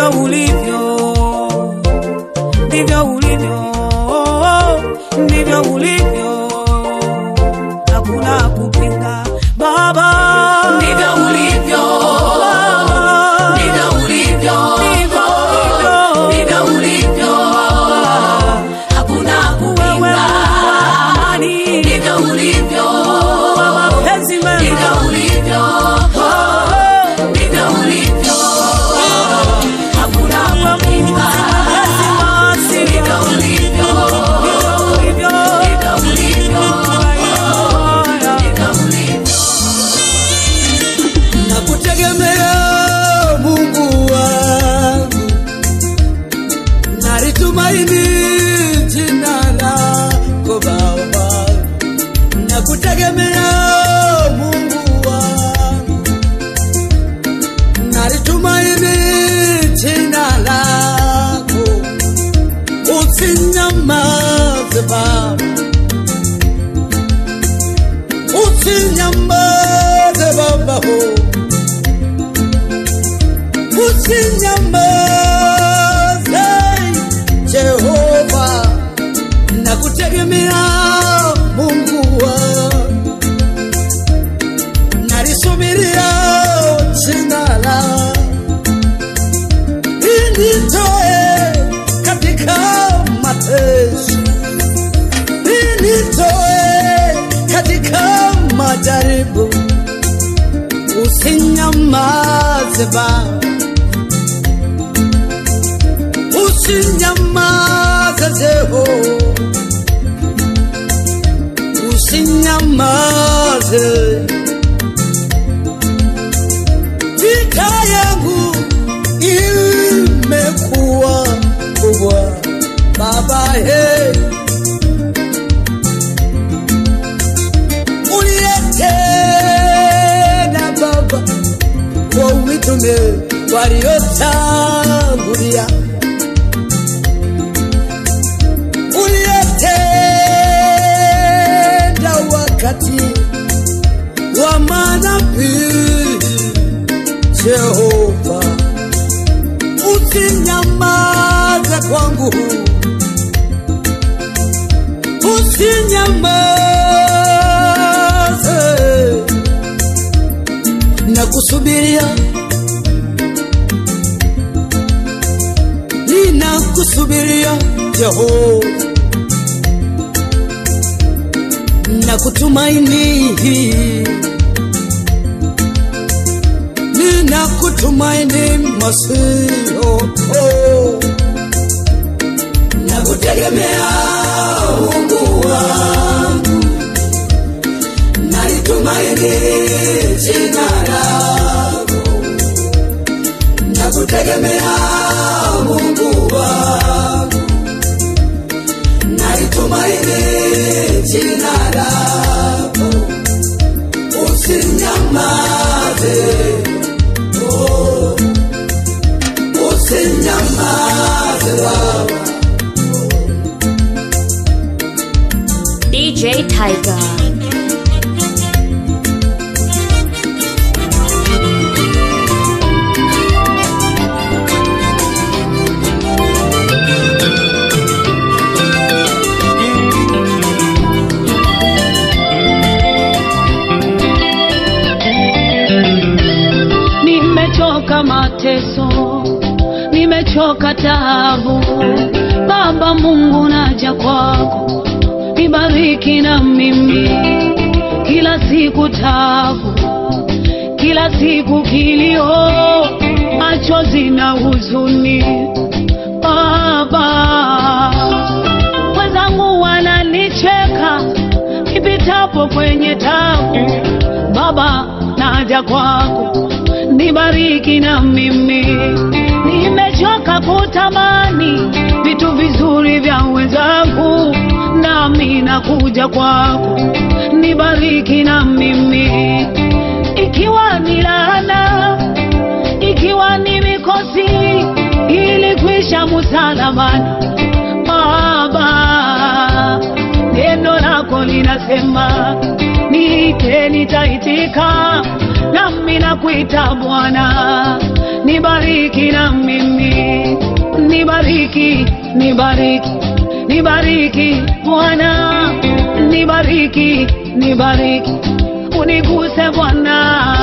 ndivyo ulivyo, ndivyo ulivyo, ndivyo ulivyo, hakuna kupinga Baba, ndivyo ulivyo Baba, ndivyo ulivyo ndivyo ulivyo. ndivyo ulivyo hakuna Wewe kupinga amani, ndivyo ulivyo wa mapenzi ndivyo mema, ulivyo ndivyo ulivyo hakuna kupinga mapenzi maasi, ndivyo ulivyo ndivyo ulivyo. ndivyo ulivyo ndivyo ulivyo nakutegemea Mungu wangu, nalitumaini jina lako Baba, nakutegemea Mungu wangu, nalitumaini jina lako, usinyamaze Baba, usinyamaze Baba oh. usinyamaze Jehova, nakutegemea Mungu wangu, nalisubiria jina la initoe katika mateso, initoe katika majaribu, usinyamaze Baba usinyamaze Jeho, usinyamaze. Vita yangu imekuwa kubwa, Baba he, uliyetenda Baba kwa mitume waliotangulia uliyetenda wakati wa manabii Jehova, usinyamaze kwangu, usinyamaze na kusubiria, ninakusubiria Jehova na kutumaini, nina kutumaini Masio, oh. na kutegemea Mungu wangu, nalitumaini jina lako, na kutegemea Mungu wangu nalitumaini jina lako, usinyamaze, oh, usinyamaze Baba. DJ Tiger. nimechoka mateso, nimechoka taabu. Baba Mungu, naja kwako, nibariki na mimi, kila siku taabu, kila siku kilio, machozi na huzuni. Baba, wenzangu wananicheka nipitapo kwenye tabu. Baba, naja kwako, nibariki na mimi. Nimechoka kutamani vitu vizuri vya wenzangu, nami nakuja kwako, nibariki na mimi. Ikiwa ni laana, ikiwa ni mikosi, ilikwisha msalabani. Baba, neno lako linasema niite, nitaitika, nami nakuita Bwana, nibariki nibariki na mimi nibariki nibariki nibariki bwana nibariki nibariki uniguse bwana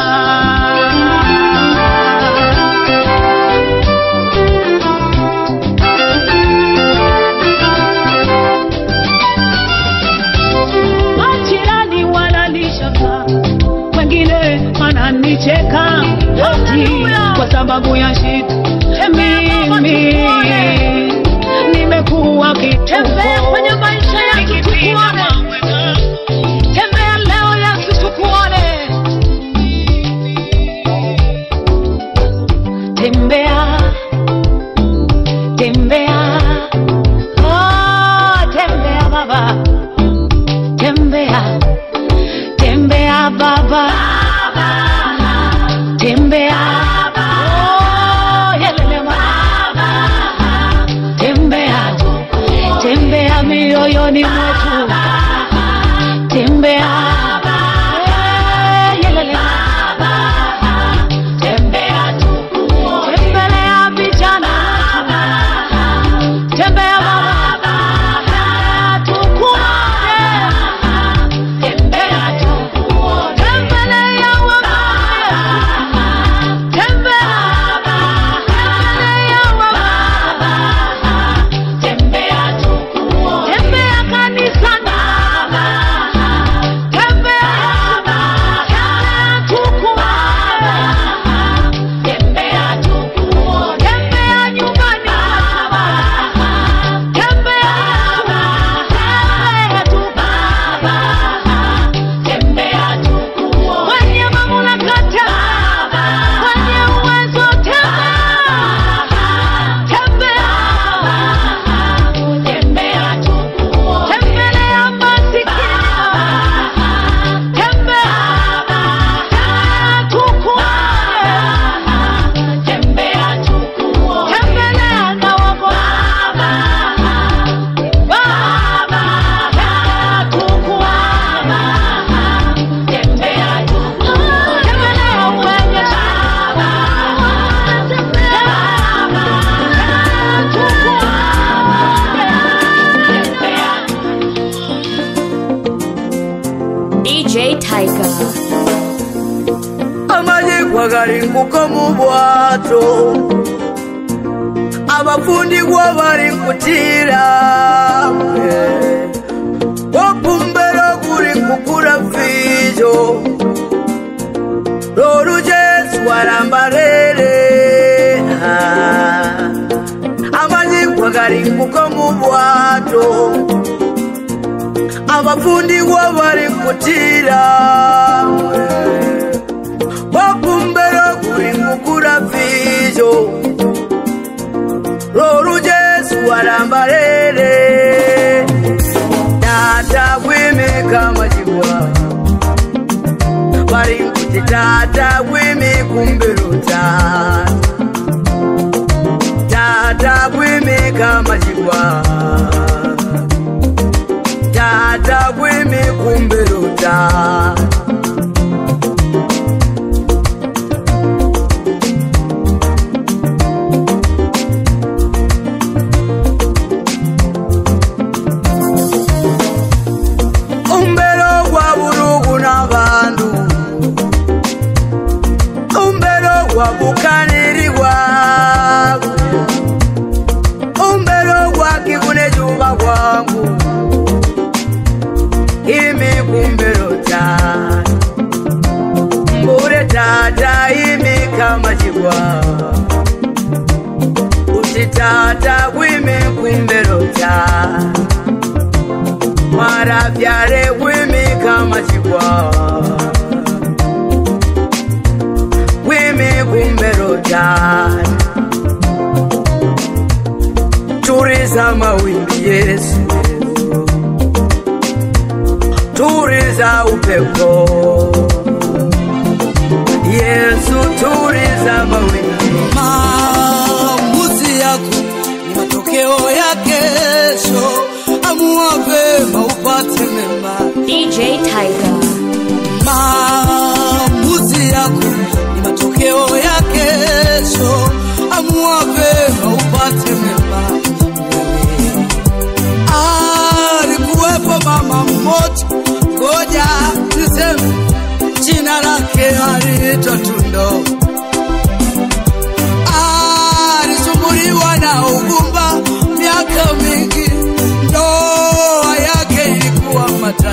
majirani wananishaka wengine wananicheka ati kwa sababu ya shida mimi nimekuwa kituko kwenye maisha yangu tukuone tembea leo yesu tukuone tembea tembea oh, tembea baba tembea tembea baba tembea oh, yelele baba tembea tembea mioyoni mwetu tembea Eh, yelele tembea tembelea vijana tembea baba tukuone tembea tembelea wabaya tembea tembelea wabaya tembea tembea kanisani tembea tembea tukuone tembea tukuone tembea nyumbani tembea tembea tu tembea tukuone kwenye mamlaka tembea kwenye uwezo tembea tembea tembea tukuone tembelea masikini tembea tembea tukuone tembea tukuone tembelea na wababa baba tembea tukuone tembea tukuone tembelea wenye shamba tembea tukuone tembea DJ Tiger. amajigwa galinguka mu bwato abafundigwa bali nkutira opumbera guli nkukula fijo lolujesu walambalele amajigwa galinguka mu bwato abafundigwa bali nkutira wakumbera kulingukura vijo lolu jesu walambalele tata bwimika majibwa balinkuti tata bwimikumbiruta tata bwimika majibwa tata bwimikumbiruta umbero gwa bulugu n'abantu umbero gwa bukaniribwa umbero gwa kibune juba bwangu imi kumbero tata mbure tata imi kamachibwa uti tata gwimi kumbero tata mwaravyare gwimi kamachibwa gwimi kumbero tata turiza mawimbi yesu turiza upepo yesu turiza mawimbi maamuzi yako ni matokeo ya kesho. Amua vema upate mema. DJ Tiger. Maamuzi yako ni matokeo ya kesho.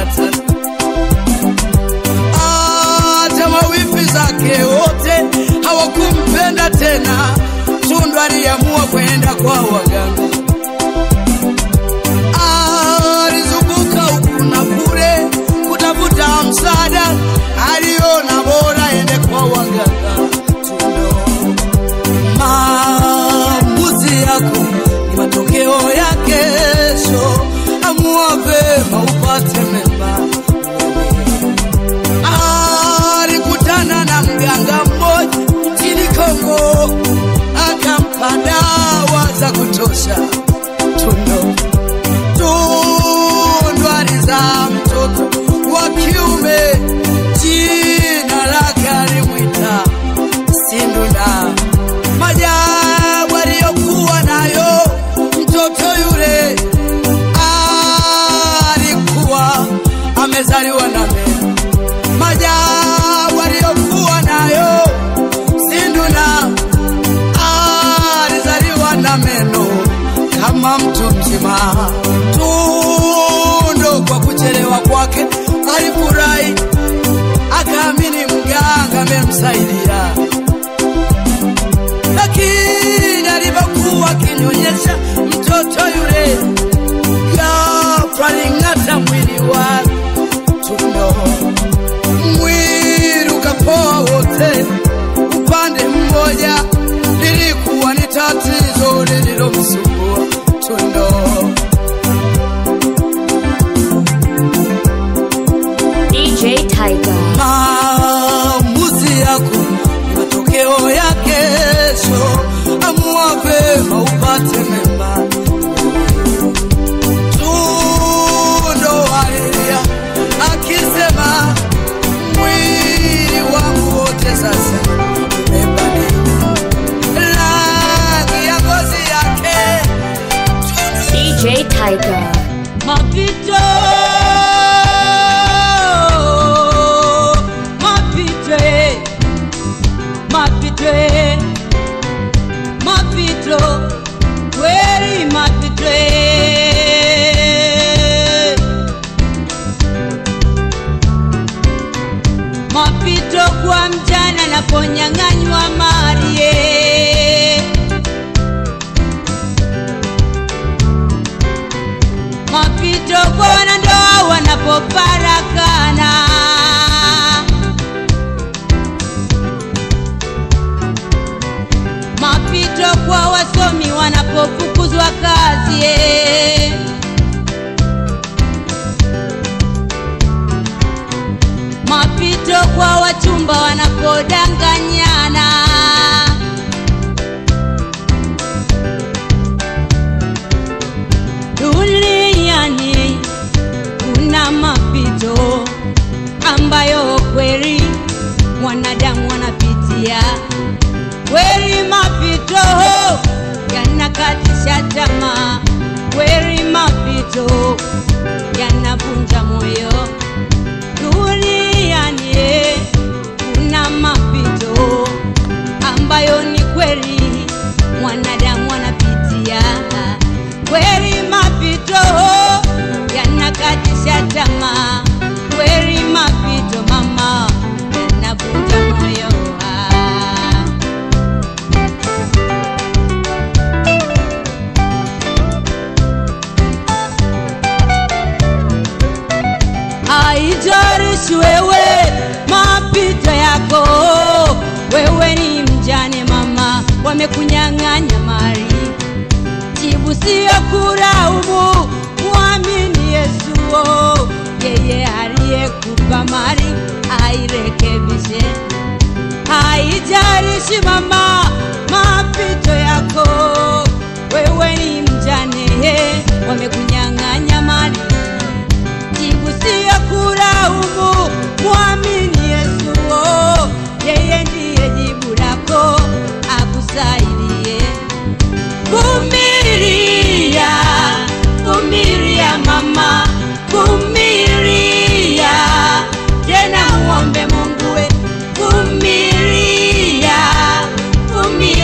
hata hata mawifi zake wote hawakumpenda tena. Tundu aliamua kwenda kwa waganga, alizunguka huku na kule kutafuta msaada, aliona bora ende kwa waganga. Tundu, maamuzi yako ni matokeo ya kesho. Amua vema upate mema alikutana na mganga mmoja nchini Kongo, akampa dawa za kutosha. Tundo Tundu alizaa mtoto wa kiume, jina lake alimwita Sinduna. Majabu aliyokuwa nayo mtoto yule alikuwa amezaliwa na meno majabu aliyokuwa nayo Sinduna alizaliwa na meno kama mtu mzima. Tundu kwa kuchelewa kwake alifurahi, akaamini mganga amemsaidia, lakini alipokuwa akinyonyesha mtoto yule, ghafla aling'ata mwili wake Tundo mwili ukapoa wote upande mmoja, lilikuwa ni tatizo lililomsumbua Tundo. DJ Tiger. Maamuzi yako ni matokeo ya kesho. Amua vema upate mema. Tundo alilia akisema, mwili wangu wote sasa umebadilika rangi ya ngozi yake. DJ Tiger. Mapito, mapito, eh. mapito, eh. mapito, kweli mapito. eh. Mapito kwa mjana naponyang'anywa mali eh. mapito kwa wanandoa wanapofarakana, mapito kwa wasomi wanapofukuzwa kazi eh. mapito kwa wachumba wanapodanganyana duniani kuna mapito ambayo kweli mwanadamu anapitia kweli mapito yanakatisha tamaa kweli mapito yanavunja moyo duniani kuna mapito ambayo ni kweli mwanadamu anapitia kweli mapito yanakatisha tamaa kweli mapito mama yanavunja moyo ah. haijalishi wewe mapito yako, wewe ni mjane mama, wamekunyang'anya mali. Jibu siyo kulaumu, mwamini Yesu, oh, yeye aliyekupa mali airekebishe. Haijalishi mama mapito yako, wewe ni mjane, eh, wamekunyang'anya mali jibu siyo kulaumu, mwamini Yesu, oh, yeye ndiye jibu lako, akusaidie. Vumilia, vumilia mama, vumilia tena, muombe Mungu we, vumilia, vumilia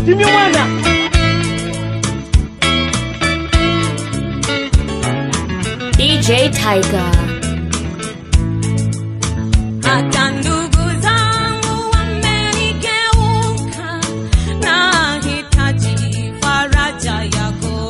simye mwana DJ Tiger. hata ndugu zangu wamenigeuka, nahitaji faraja yako.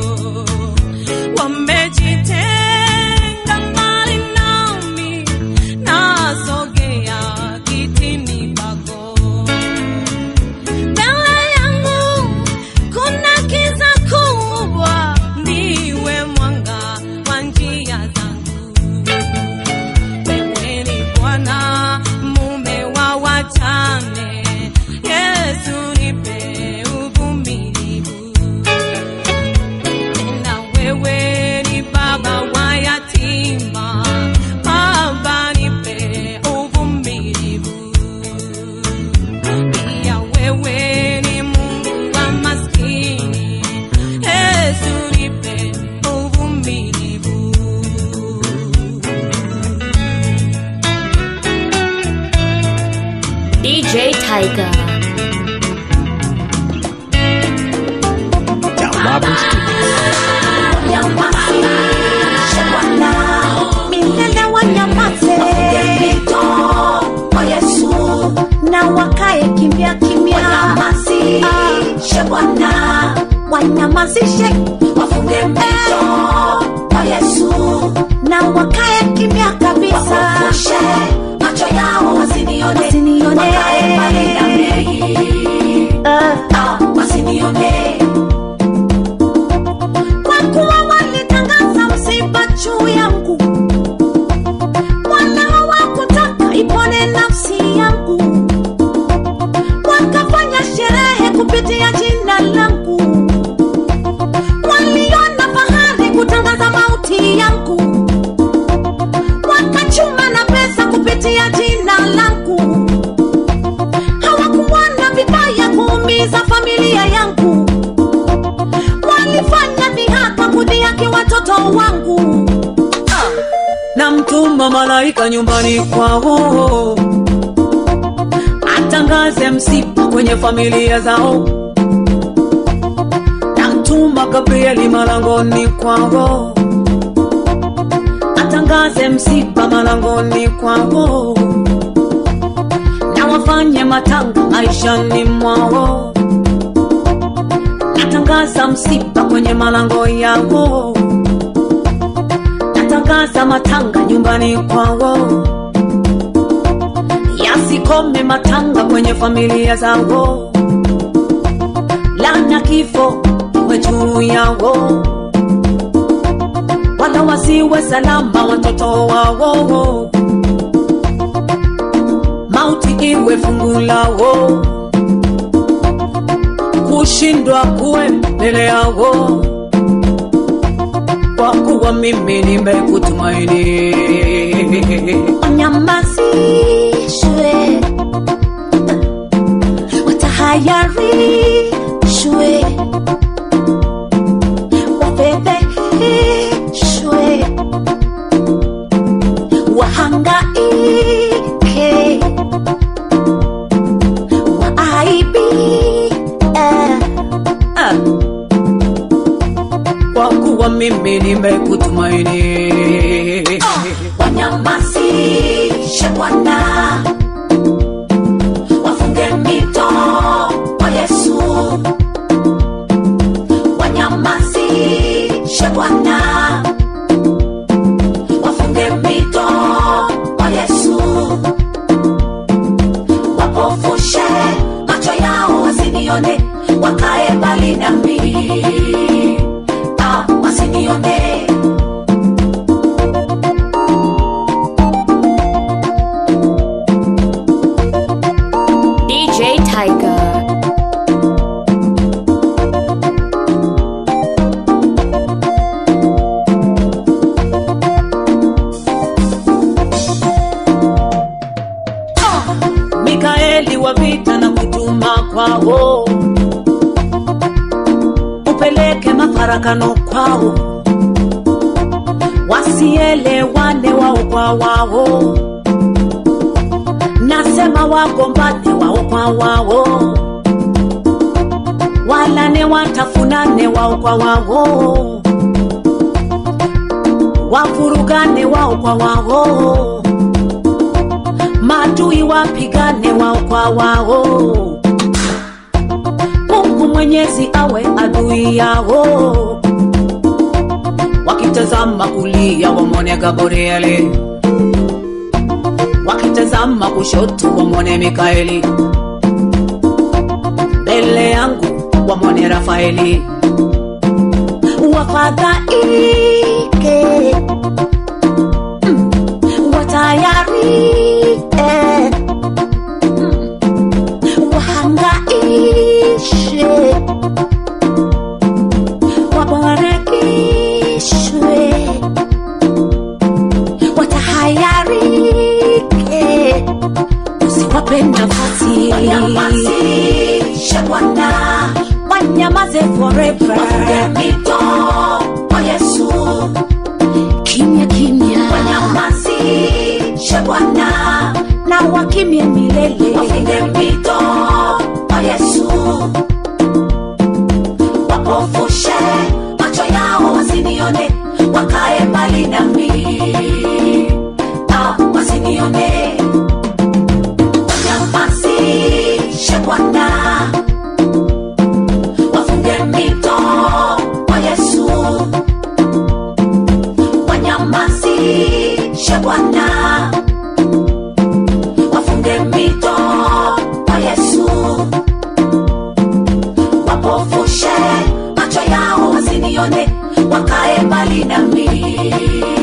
Wamejitenga mbali nami, nasogea kitini pako. Mbele yangu kuna kiza kubwa, ndiwe mwanga wa njia zangu. Wewe ni Bwana mume wa wajane, Yesu nipe uvumilivu. Tena wewe ni baba wa yatima, Baba nipe uvumilivu. Pia wewe ni Mungu wa maskini, Yesu nipe uvumilivu. DJ Tiger. milele wanyamaze kwa Yesu na wakae kimya kimya, wanyamazishe Bwana, wanyamazishe wafunge mpito kwa Yesu na wakae kimya kabisa, wafufushe macho yao wasinione, wasinione. wakae mbali na mimi Ah, wasinione kwa kuwa walitangaza msiba juu yangu, wala hawakutaka ipone nafsi yangu, wakafanya sherehe kupitia jina langu, waliona fahari kutangaza mauti yangu, wakachuma na pesa kupitia jina langu, hawakuona vibaya kuumiza familia yangu walifanya dhihaka kudhihaki watoto wangu namtuma malaika nyumbani kwao atangaze msiba kwenye familia zao namtuma gabrieli malangoni kwao atangaze msiba malangoni kwao na wafanye matanga maishani mwao natangaza msiba kwenye malango yao natangaza matanga nyumbani kwao yasikome matanga kwenye familia zao lana kifo iwe juu yao wala wasiwe salama watoto wao mauti iwe fungu lao kushindwa kuwe mbele yao kwa kuwa mimi nimekutumaini wanyamazishwe watahayarishwe wafedheheshwe wahangaike waaibie Ah. kwa kuwa mimi nimekutumaini wanyamazishe Bwana, wafunge mito kwa Yesu, wanyamazishe Bwana, wafunge mito kwa Yesu, wapofushe macho yao wasinione, wakae mbali nami, ah, wasinione DJ Tiger. mikaeli wa vita na kutuma kwao upeleke mafarakano kwao wasielewane wao kwa wao nasema wagombane wao kwa wao walane watafunane wao kwa wao wavurugane wao kwa wao maadui wapigane wao kwa wao mungu mwenyezi awe adui yao wakitazama kulia wamwone gabrieli wakitazama kushoto wamwone mikaeli mbele yangu wamwone rafaeli wafadhaike mm, watayarike mm, wahangaishe wabarakishwe watahayarike usiwape nafasi Wanyamazishe Bwana, wanyamaze forever wafunge mito kwa Yesu. kimya kimya Wanyamazishe Bwana, na wakimye milele wafunge mito kwa Yesu. Wapofushe macho yao wasinione, wakae mbali nami, ah, wasinione. Wanyamazishe Bwana, wafunge mito kwa Yesu. Wanyamazishe Bwana, wafunge mito kwa Yesu. Wapofushe macho yao wasinione, wakae mbali nami.